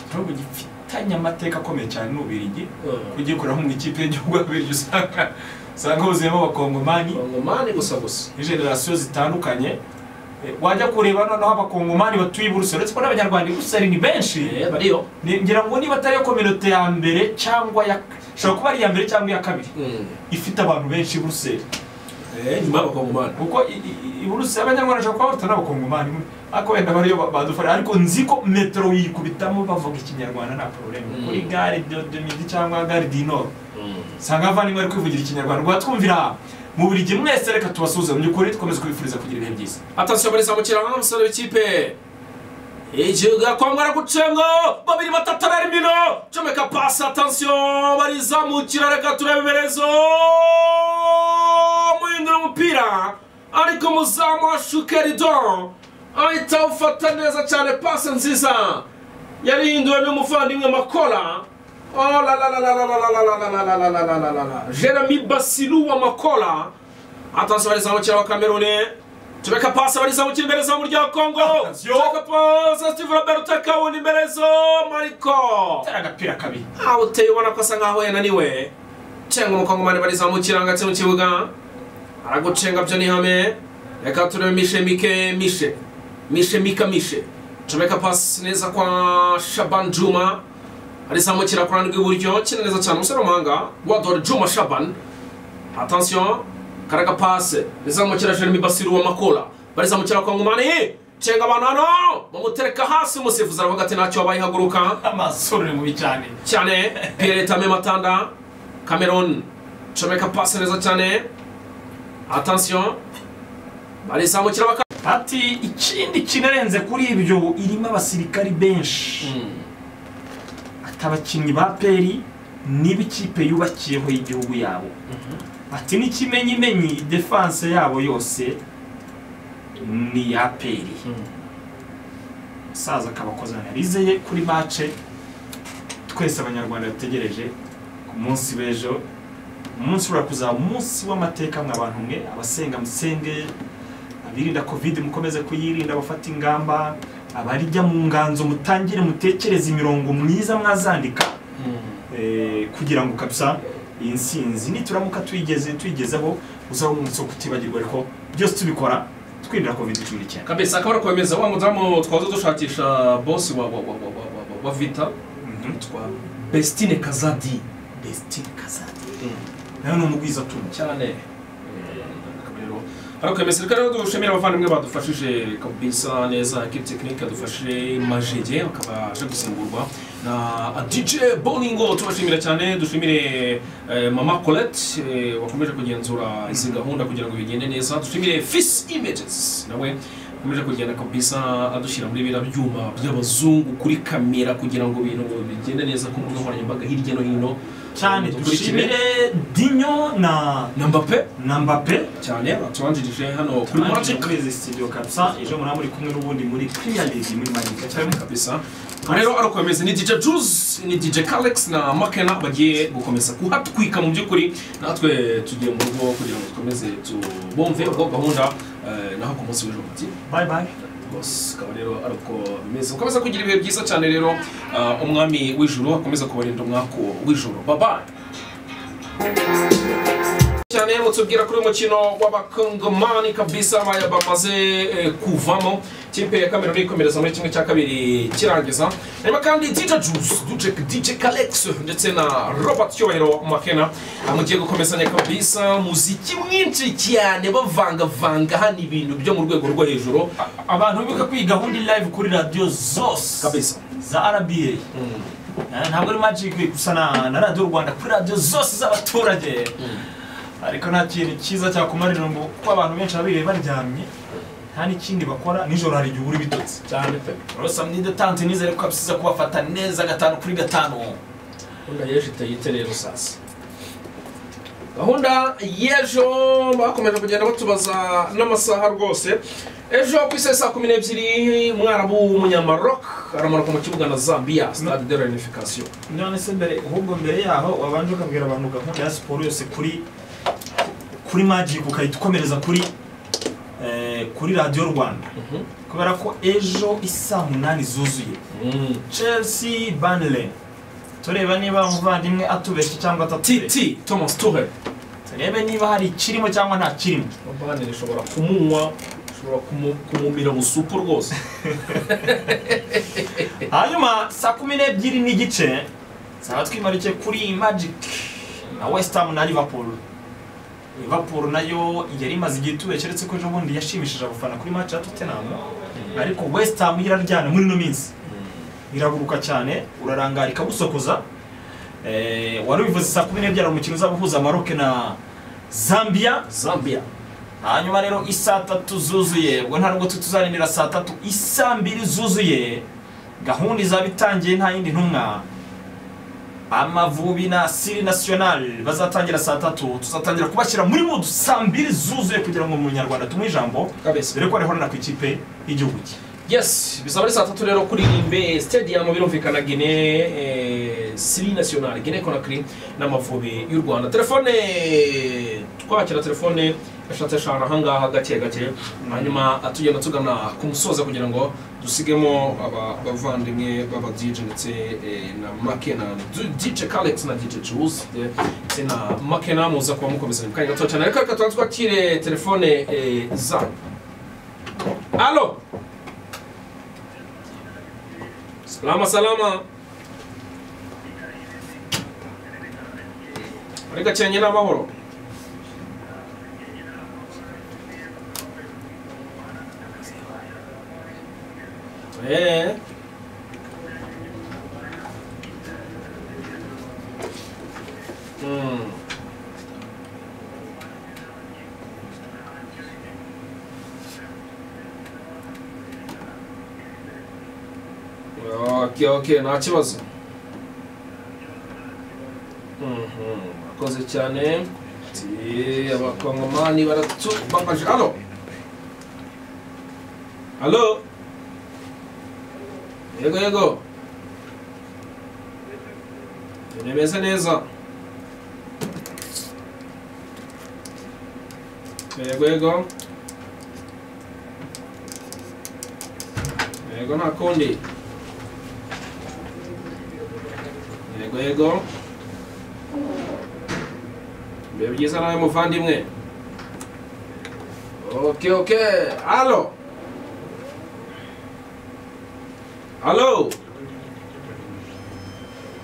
igihugu gifitanye amateka akomeye cyane n'ububirigi Mm. kugikoramo mu ikipe y'igihugu y'ababirigi usanga usanga huzuyemo abakongomani kongomani gusa gusa generasiyo zitandukanye Eh, wajya kureba noneho abakongomani batuye i buruse uretse ko n'abanyarwanda i buruse ari ni benshi Eh, bariyo Ni- ngira ngo niba atari iyo kominote ya mbere cyangwa ya ishobora kuba ari iya mbere cyangwa iya kabiri Mm. ifite abantu benshi i buruse Eh, nyuma y'abakongomani kuko i- i- i buruse abanyarwanda bashobora kuba batari abakongomani ariko wenda bariyo ba- badufasha ariko nzi ko metero yikubitamo bavuga ikinyarwanda nta pororemu Mm. kuri gare de de midi cyangwa gare di nord Mm. usanga abavandimwe bari kwivugira ikinyarwanda rwatwumvira mu buri gihe mwese reka tubasuhuze mu by'ukuri dukomeze kubifuriza kugira ibihe byiza atasiyo muri zamukira hano umusore w'ikipe igihugu yakwambara gucengo babiri batatu ari mino comeka pasi atansiyo barizamukira reka turebe iberezo muhindura umupira ariko muzamu wa shukerido ahita awufata neza cyane pasi nziza yarihinduwe n'umuvandimwe makora Oh la la la la la la la la la la la la la la la la la Jeremy Basilu wa Makola Attention abarizamu wa Kamerune Tubeka pasi abarizamu imbere zamu rya Kongo Attention. Tubeka pasi Steve Roberto Kawuni imbere zo Mariko atari agapira kabi aho uteye ubona ko asa nkaho yananiwe cenga umukongomani barizamukira ngo atse mu kibuga aragucenga byo ni ihame reka turebe mishe mike mishe mishe mika mishe comeka pasi neza kwa shaban juma arizamukira ku ruhande rw'iburyo kina neza cyane umusore w'umuhanga wador juma shaban attention karaga pase rizamukira jeremy basiru wa makola barizamukira kwa ngumani cenga abantu hano bamutereka hasi umusifuzi aravuga ati ntacyo wabaye haguruka amasura ni mubi cyane cyane pierre tame matanda cameron comeka pasi neza cyane attention barizamukira baka ati ikindi kinarenze kuri ibyo irimo abasirikari benshi ati abakinnyi ba peri niba ikipe yubakiyeho y'igihugu yabo ati n'ikimenyimenyi defanse yabo yose ni iya peri umusaza akabakoza analize ye kuri mace twese abanyarwanda dutegereje ku munsi w'ejo umunsi uriya kuzaba umunsi w'amateka mwe abantu mwe abasenga musenge abirinda covid mukomeze kuyirinda bafata ingamba abarijya mu nganzo mutangire mutekereze imirongo myiza mwazandika eh, kugira ngo kabisa iyi nsinzi nituramuka tuyigeze tuyigezeho uzaba umunsi wo kutibagirwa ariko byose tubikora twirindira covid cumi n'icyenda kabisa akaba ari ukomeza wa mudamu twaza dushakisha bosi wa wa wa wa wa wa wa wa vita twa besitine kazadi besitini kazadi nawe ni umugwiza atunze cyane akaba rero ari ukomeza reka rero dushimira abavandimwe badufashije kabisa neza ekipi tekinike yadufashe majege akaba aje gusimburwa na DJ Boningo tubashimira cyane dushimire eh, mama Colette eh, wakomeje kugenzura izi gahunda kugira ngo bigende neza dushimire Fis Images nawe akomeje kugenda kabisa adushyira muri biriya byuma by'abazungu kuri kamera kugira ngo ibintu bigende neza ku mbuga nkoranyambaga hirya no hino cyane Dukurikire. dushimire dinyo na na Mbappe na mbappe cyane batubanjirije hano kuri turi Magic muri sitidiyo kabisa ejo muraba muri kumwe n'ubundi muri kiriya ligi muri magika cyane kabisa rero arakomeza ni DJ Juice ni DJ Kalex na Makena bagiye gukomeza kuhatwika mu by'ukuri natwe tugiye mu rugo kugira ngo dukomeze tubumve ubwo gahunda eh, naho ku munsi w'ejo buti bayi bayi rwose akaba rero ari uko bimeze mukomeza kugira ibihe byiza cyane rero ah, umwami w'ijuru akomeza kubarinda umwako w'ijuru babaye cyane mutubwira kuri uyu mukino w'abakongomani kabisa baya bamaze eh, kuvamo kipe ya kameruni ikomereza muri kimwe cya kabiri kirangiza hanyuma kandi dj juice dj dj kalex ndetse na robert cyubahiro makena ah, mugiye gukomezanya kabisa muziki mwinshi cyane bavangavanga hano ibintu byo mu rwego rwo hejuru abantu bibuka ko iyi gahunda iri live kuri radiyo zose kabisa za rba Eh, ntabwo ari magic gusa na na radiyo rwanda kuri radiyo zose z'abaturage ariko nta kintu cyiza cyakumarira ngo kuko abantu benshi babiriye baryamye nta n'ikindi bakora nijoro hari igihe uri bitotse cyane pe rosa mnide tante nizere ko abisiza kubafata neza gatanu kuri gatanu gahunda y'ejo itayite rero sasa gahunda y'ejo bakomeje kugenda batubaza n'amasaha rwose ejo ku isaha saa kumi n'ebyiri mwarabu w'umunyamaroc aramanuka mu kibuga na zambia stade de renification none se mbere ahubwo mbere yaho wabanje ukabwira abantu gahunda ya siporo yose kuri kuri magic ukahita ukomereza kuri eh, kuri radiyo rwanda kubera ko ejo isaa munani zuzuye chelsea banle tureba niba umuvandimwe atubeshye cyangwa atatubeshye titi thomas tuhe turebe niba hari ikirimo cyangwa nta kirimo abana rishobora kumunywa ushobora kumu- kumumira busupu rwose hanyuma saa kumi n'ebyiri n'igice zaba twimaruke kuri magic na west ham na liverpool liverpool nayo yari imaze igihe itubeshya uretse ko ejobundi yashimishije abafana kuri match ya tottenham ariko west ham yo iraryana muri ino minsi iraguruka cyane urarangara ikagusokoza Eh, wari ubivuze saa kumi n'ebyiri hari umukino uzaba uhuza maroke na zambia zambia hanyuma rero isaa tatu zuzuye ubwo nta nubwo tuzarinira saa tatu isaa mbiri zuzuye gahunda izaba itangiye nta yindi ntumwa amavubi na siri nasiyonari bazatangira saa tatu tuzatangira kubashyira muri mudu saa mbiri zuzuye kugira ngo mu munyarwanda tumuhe ijambo kabisa dore ko arihorana ku ikipe y'igihugu cye yes bizaba ari saa tatu rero kuri imbe stadium birumvikana gine eh, siri national gine conakry n'amavubi y'u rwanda telefone twakira telefone eshatu eshanu ahangaha gake gake hanyuma tugenda tugana ku musoza kugira ngo dusigemo aba- abavandimwe b'aba dj ndetse eh, na makena Du- dj kalex na dj juice de- ndetse na makena muza kuba mukomezanya mu kanya gato cyane ariko reka tubanze twakire telefone eh, zanyu alo Salama salama. Muri gakenke n'amahoro. Eh. Hmm. Okay, okay, nta kibazo. Mhm, Murakoze cyane. Ati, Abakongomani baratubabaje. Alo. Alo. Yego yego. Tunemeze neza. Yego yego. yego nta kundi yego yego biba byiza nawe muvandimwe oke oke alo alo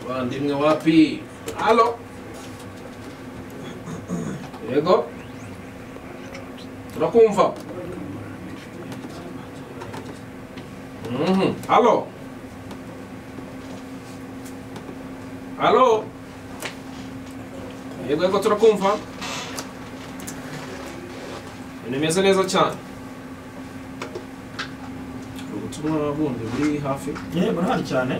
muvandimwe wapi alo yego turakumva Mhm. Alo. Alo. Yego yego turakumva. Ibintu bimeze neza cyane. Ubutumwa bundi buri hafi. yego ntari cyane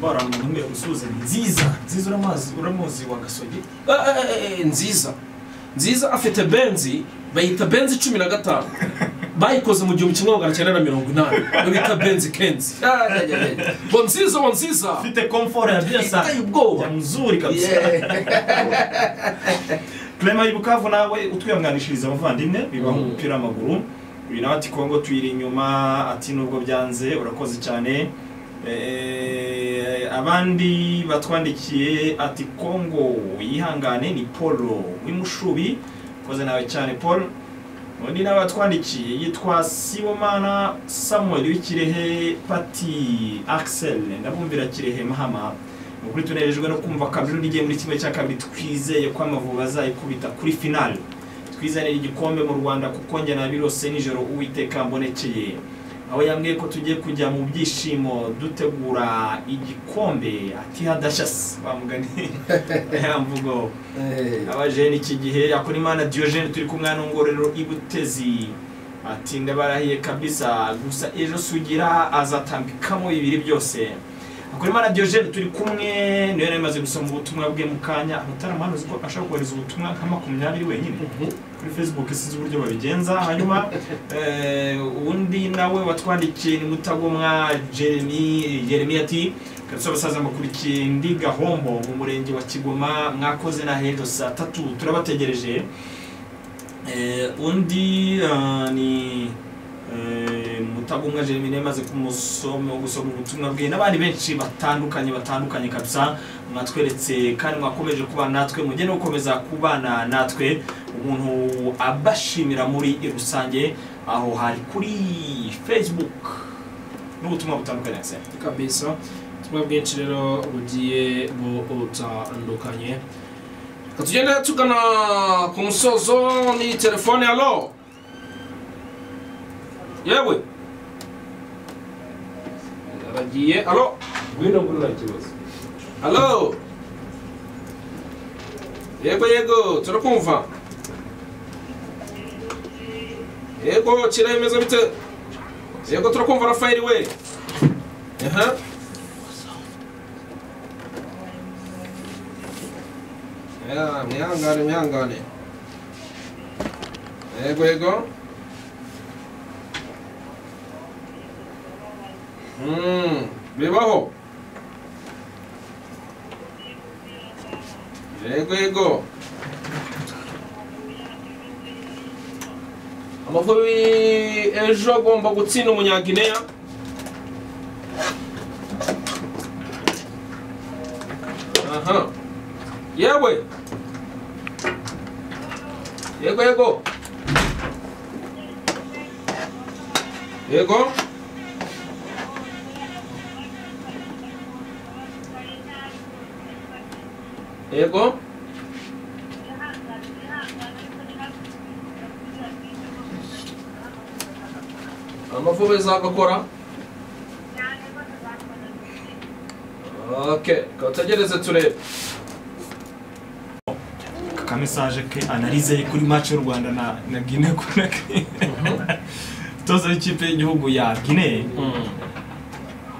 barana umuntu umwe usuhuza ni nziza nziza uramazi uramuzi wa gasogi Eh, eh, eh, eh, nziza. Nziza afite benzi bayita benzi cumi na gatanu. bayikoze mu gihumbi kimwe magana cyenda na mirongo inani babita benzi kenzi Ah, yeah, yeah, yeah. bo nziza bo nziza ufite komforo ya byasa Iteye ubwoba. ya mzuri kabisa Clement ari Bukavu nawe utwiyamwanishiriza abavandimwe bibaho Mhm. umupira w'amaguru uyu nawe ati kongo tuyiri inyuma ati nubwo byanze urakoze cyane Eh, abandi batwandikiye ati kongo yihangane ni paul w'imushubi koze nawe cyane paul undi nawe watwandikiye yitwa sibomana samuel w'ikirehe pati axel ndabumvira kirehe mahama Ni ukuri tunejejwe no kumva kameruni igiye muri kimwe cya kabiri twizeye ko amavubi azayikubita kuri finale twizanire igikombe mu rwanda kuko njye nabirose nijoro uwiteka mbonekeye aho yambwiye ko tugiye kujya mu byishimo dutegura igikombe ati hadashasi bamugani ya mvugo abajeni iki gihe yakora imana diogene turi kumwe hano ngororero i butezi ati ndabarahiye kabisa gusa ejo sugira azatambikamo bibiri byose akora imana diogene turi kumwe niyo yari amaze gusoma ubutumwa bwe mu kanya mutarama uzi ko ashobora kohereza ubutumwa nka makumyabiri wenyine kuri facebook sinzi uburyo babigenza hanyuma eh, uwundi nawe watwandikiye ni mutagomwa jeremy jeremy ati kabisa abasaza mukurikiye ndi gahombo mu murenge wa kigoma mwakoze na hejo saa tatu turabategereje Eh, undi ah, ni eh, mutagomwa jeremy nawe yamaze kumusoma gusoma ubutumwa bwe n'abandi benshi batandukanye batandukanye kabisa mwatweretse kandi mwakomeje kuba natwe mujye no gukomeza kubana natwe umuntu abashimira muri rusange aho hari kuri facebook n'ubutumwa butandukanye akisera kabisa ubutumwa bwinshi rero bugiye butandukanye Reka tugende tugana ku musozo ni telefone alo yewe aragiye alo ngwino kuri nta kibazo alo yego yego turakumva yego kira bimeze bite yego turakumva rafaeli we aha Ya, mwihangane mwihangane yego yego Mm, bibaho yego yego amavubi ejo agomba gutsinda umunyagineya aha yewe yego yego yego yego amavubi azagakora okay katugereze turebe akamesaje ke analize ye kuri match y'u rwanda na, na guine konakiri toza w'ikipe y'igihugu ya guine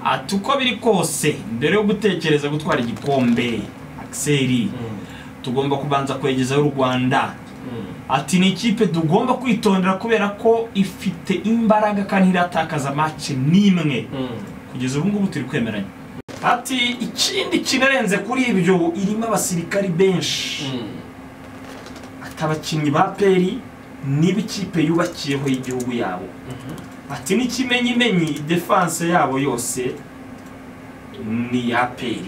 ati uko biri kose mbere yo gutekereza gutwara igikombe akiseri tugomba kubanza kwegezaho u rwanda ati ni ikipe tugomba kwitondera kubera ko ifite imbaraga kandi iratakaza match n'imwe kugeza ubu ngubu turi kwemeranya ati ikindi kinarenze kuri ibyo irimo abasirikari benshi ati abakinnyi ba peri niba ikipe yubakiyeho y'igihugu yabo ati n'ikimenyimenyi defanse yabo yose ni iya peri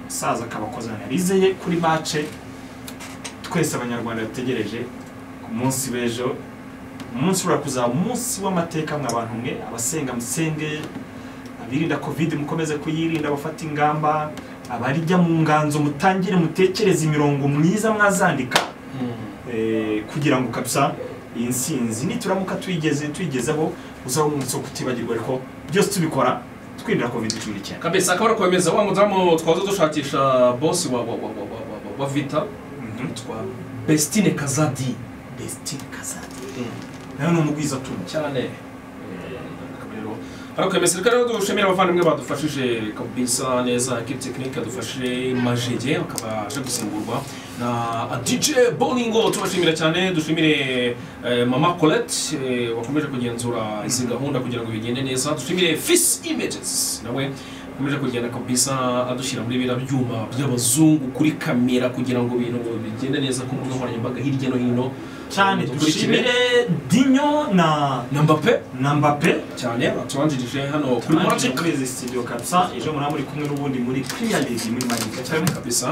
umusaza akabakoza analize ye kuri mace twese abanyarwanda dutegereje ku munsi w'ejo umunsi uriya kuzaba umunsi w'amateka mwe abantu mwe abasenga musenge abirinda kovide mukomeze kuyirinda abafata ingamba abarijya mu nganzo mutangire mutekereze imirongo mwiza mwazandika eh, kugira ngo kabisa iyi nsinzi nituramuka tuyigeze tuyigezeho uzaba umunsi wo kutibagirwa ariko byose tubikora twirindira covid cumi n'icyenda kabisa akaba ari kwemeza wa mudamu twaza dushakisha bosi wa wa wa wa wa wa wa wa vita twa bestine kazadi destiny kazadi nawe ni umugwiza tumu cyane akaba rero ari kwemeza reka rero dushimira abavandimwe badufashije kabisa neza ekipi tekinike yadufashije majege akaba aje gusimburwa na DJ Bolingo tubashimira cyane dushimire eh, mama Colette eh, wakomeje kugenzura izi gahunda kugira ngo bigende neza dushimire Fis Images nawe akomeje kugenda kabisa adushyira muri biriya byuma by'abazungu kuri kamera kugira ngo ibintu bigende neza ku mbuga nkoranyambaga hirya no hino cyane dushimire dinyo na na Mbappe na mbappe cyane batubanjirije hano kuri turi Magic muri izi studio kabisa ejo muraba muri kumwe n'ubundi muri premier league muri manika cyane kabisa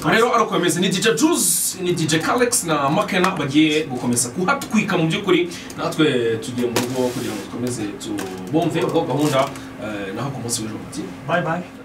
aha rero ari ukomeza ni DJ Juice ni DJ Kalex na Makena bagiye gukomeza kuhatwika mu by'ukuri natwe tugiye mu rugo kugira ngo dukomeze tubumve ubwo gahunda eh, naho ku munsi w'ejo muti bye bye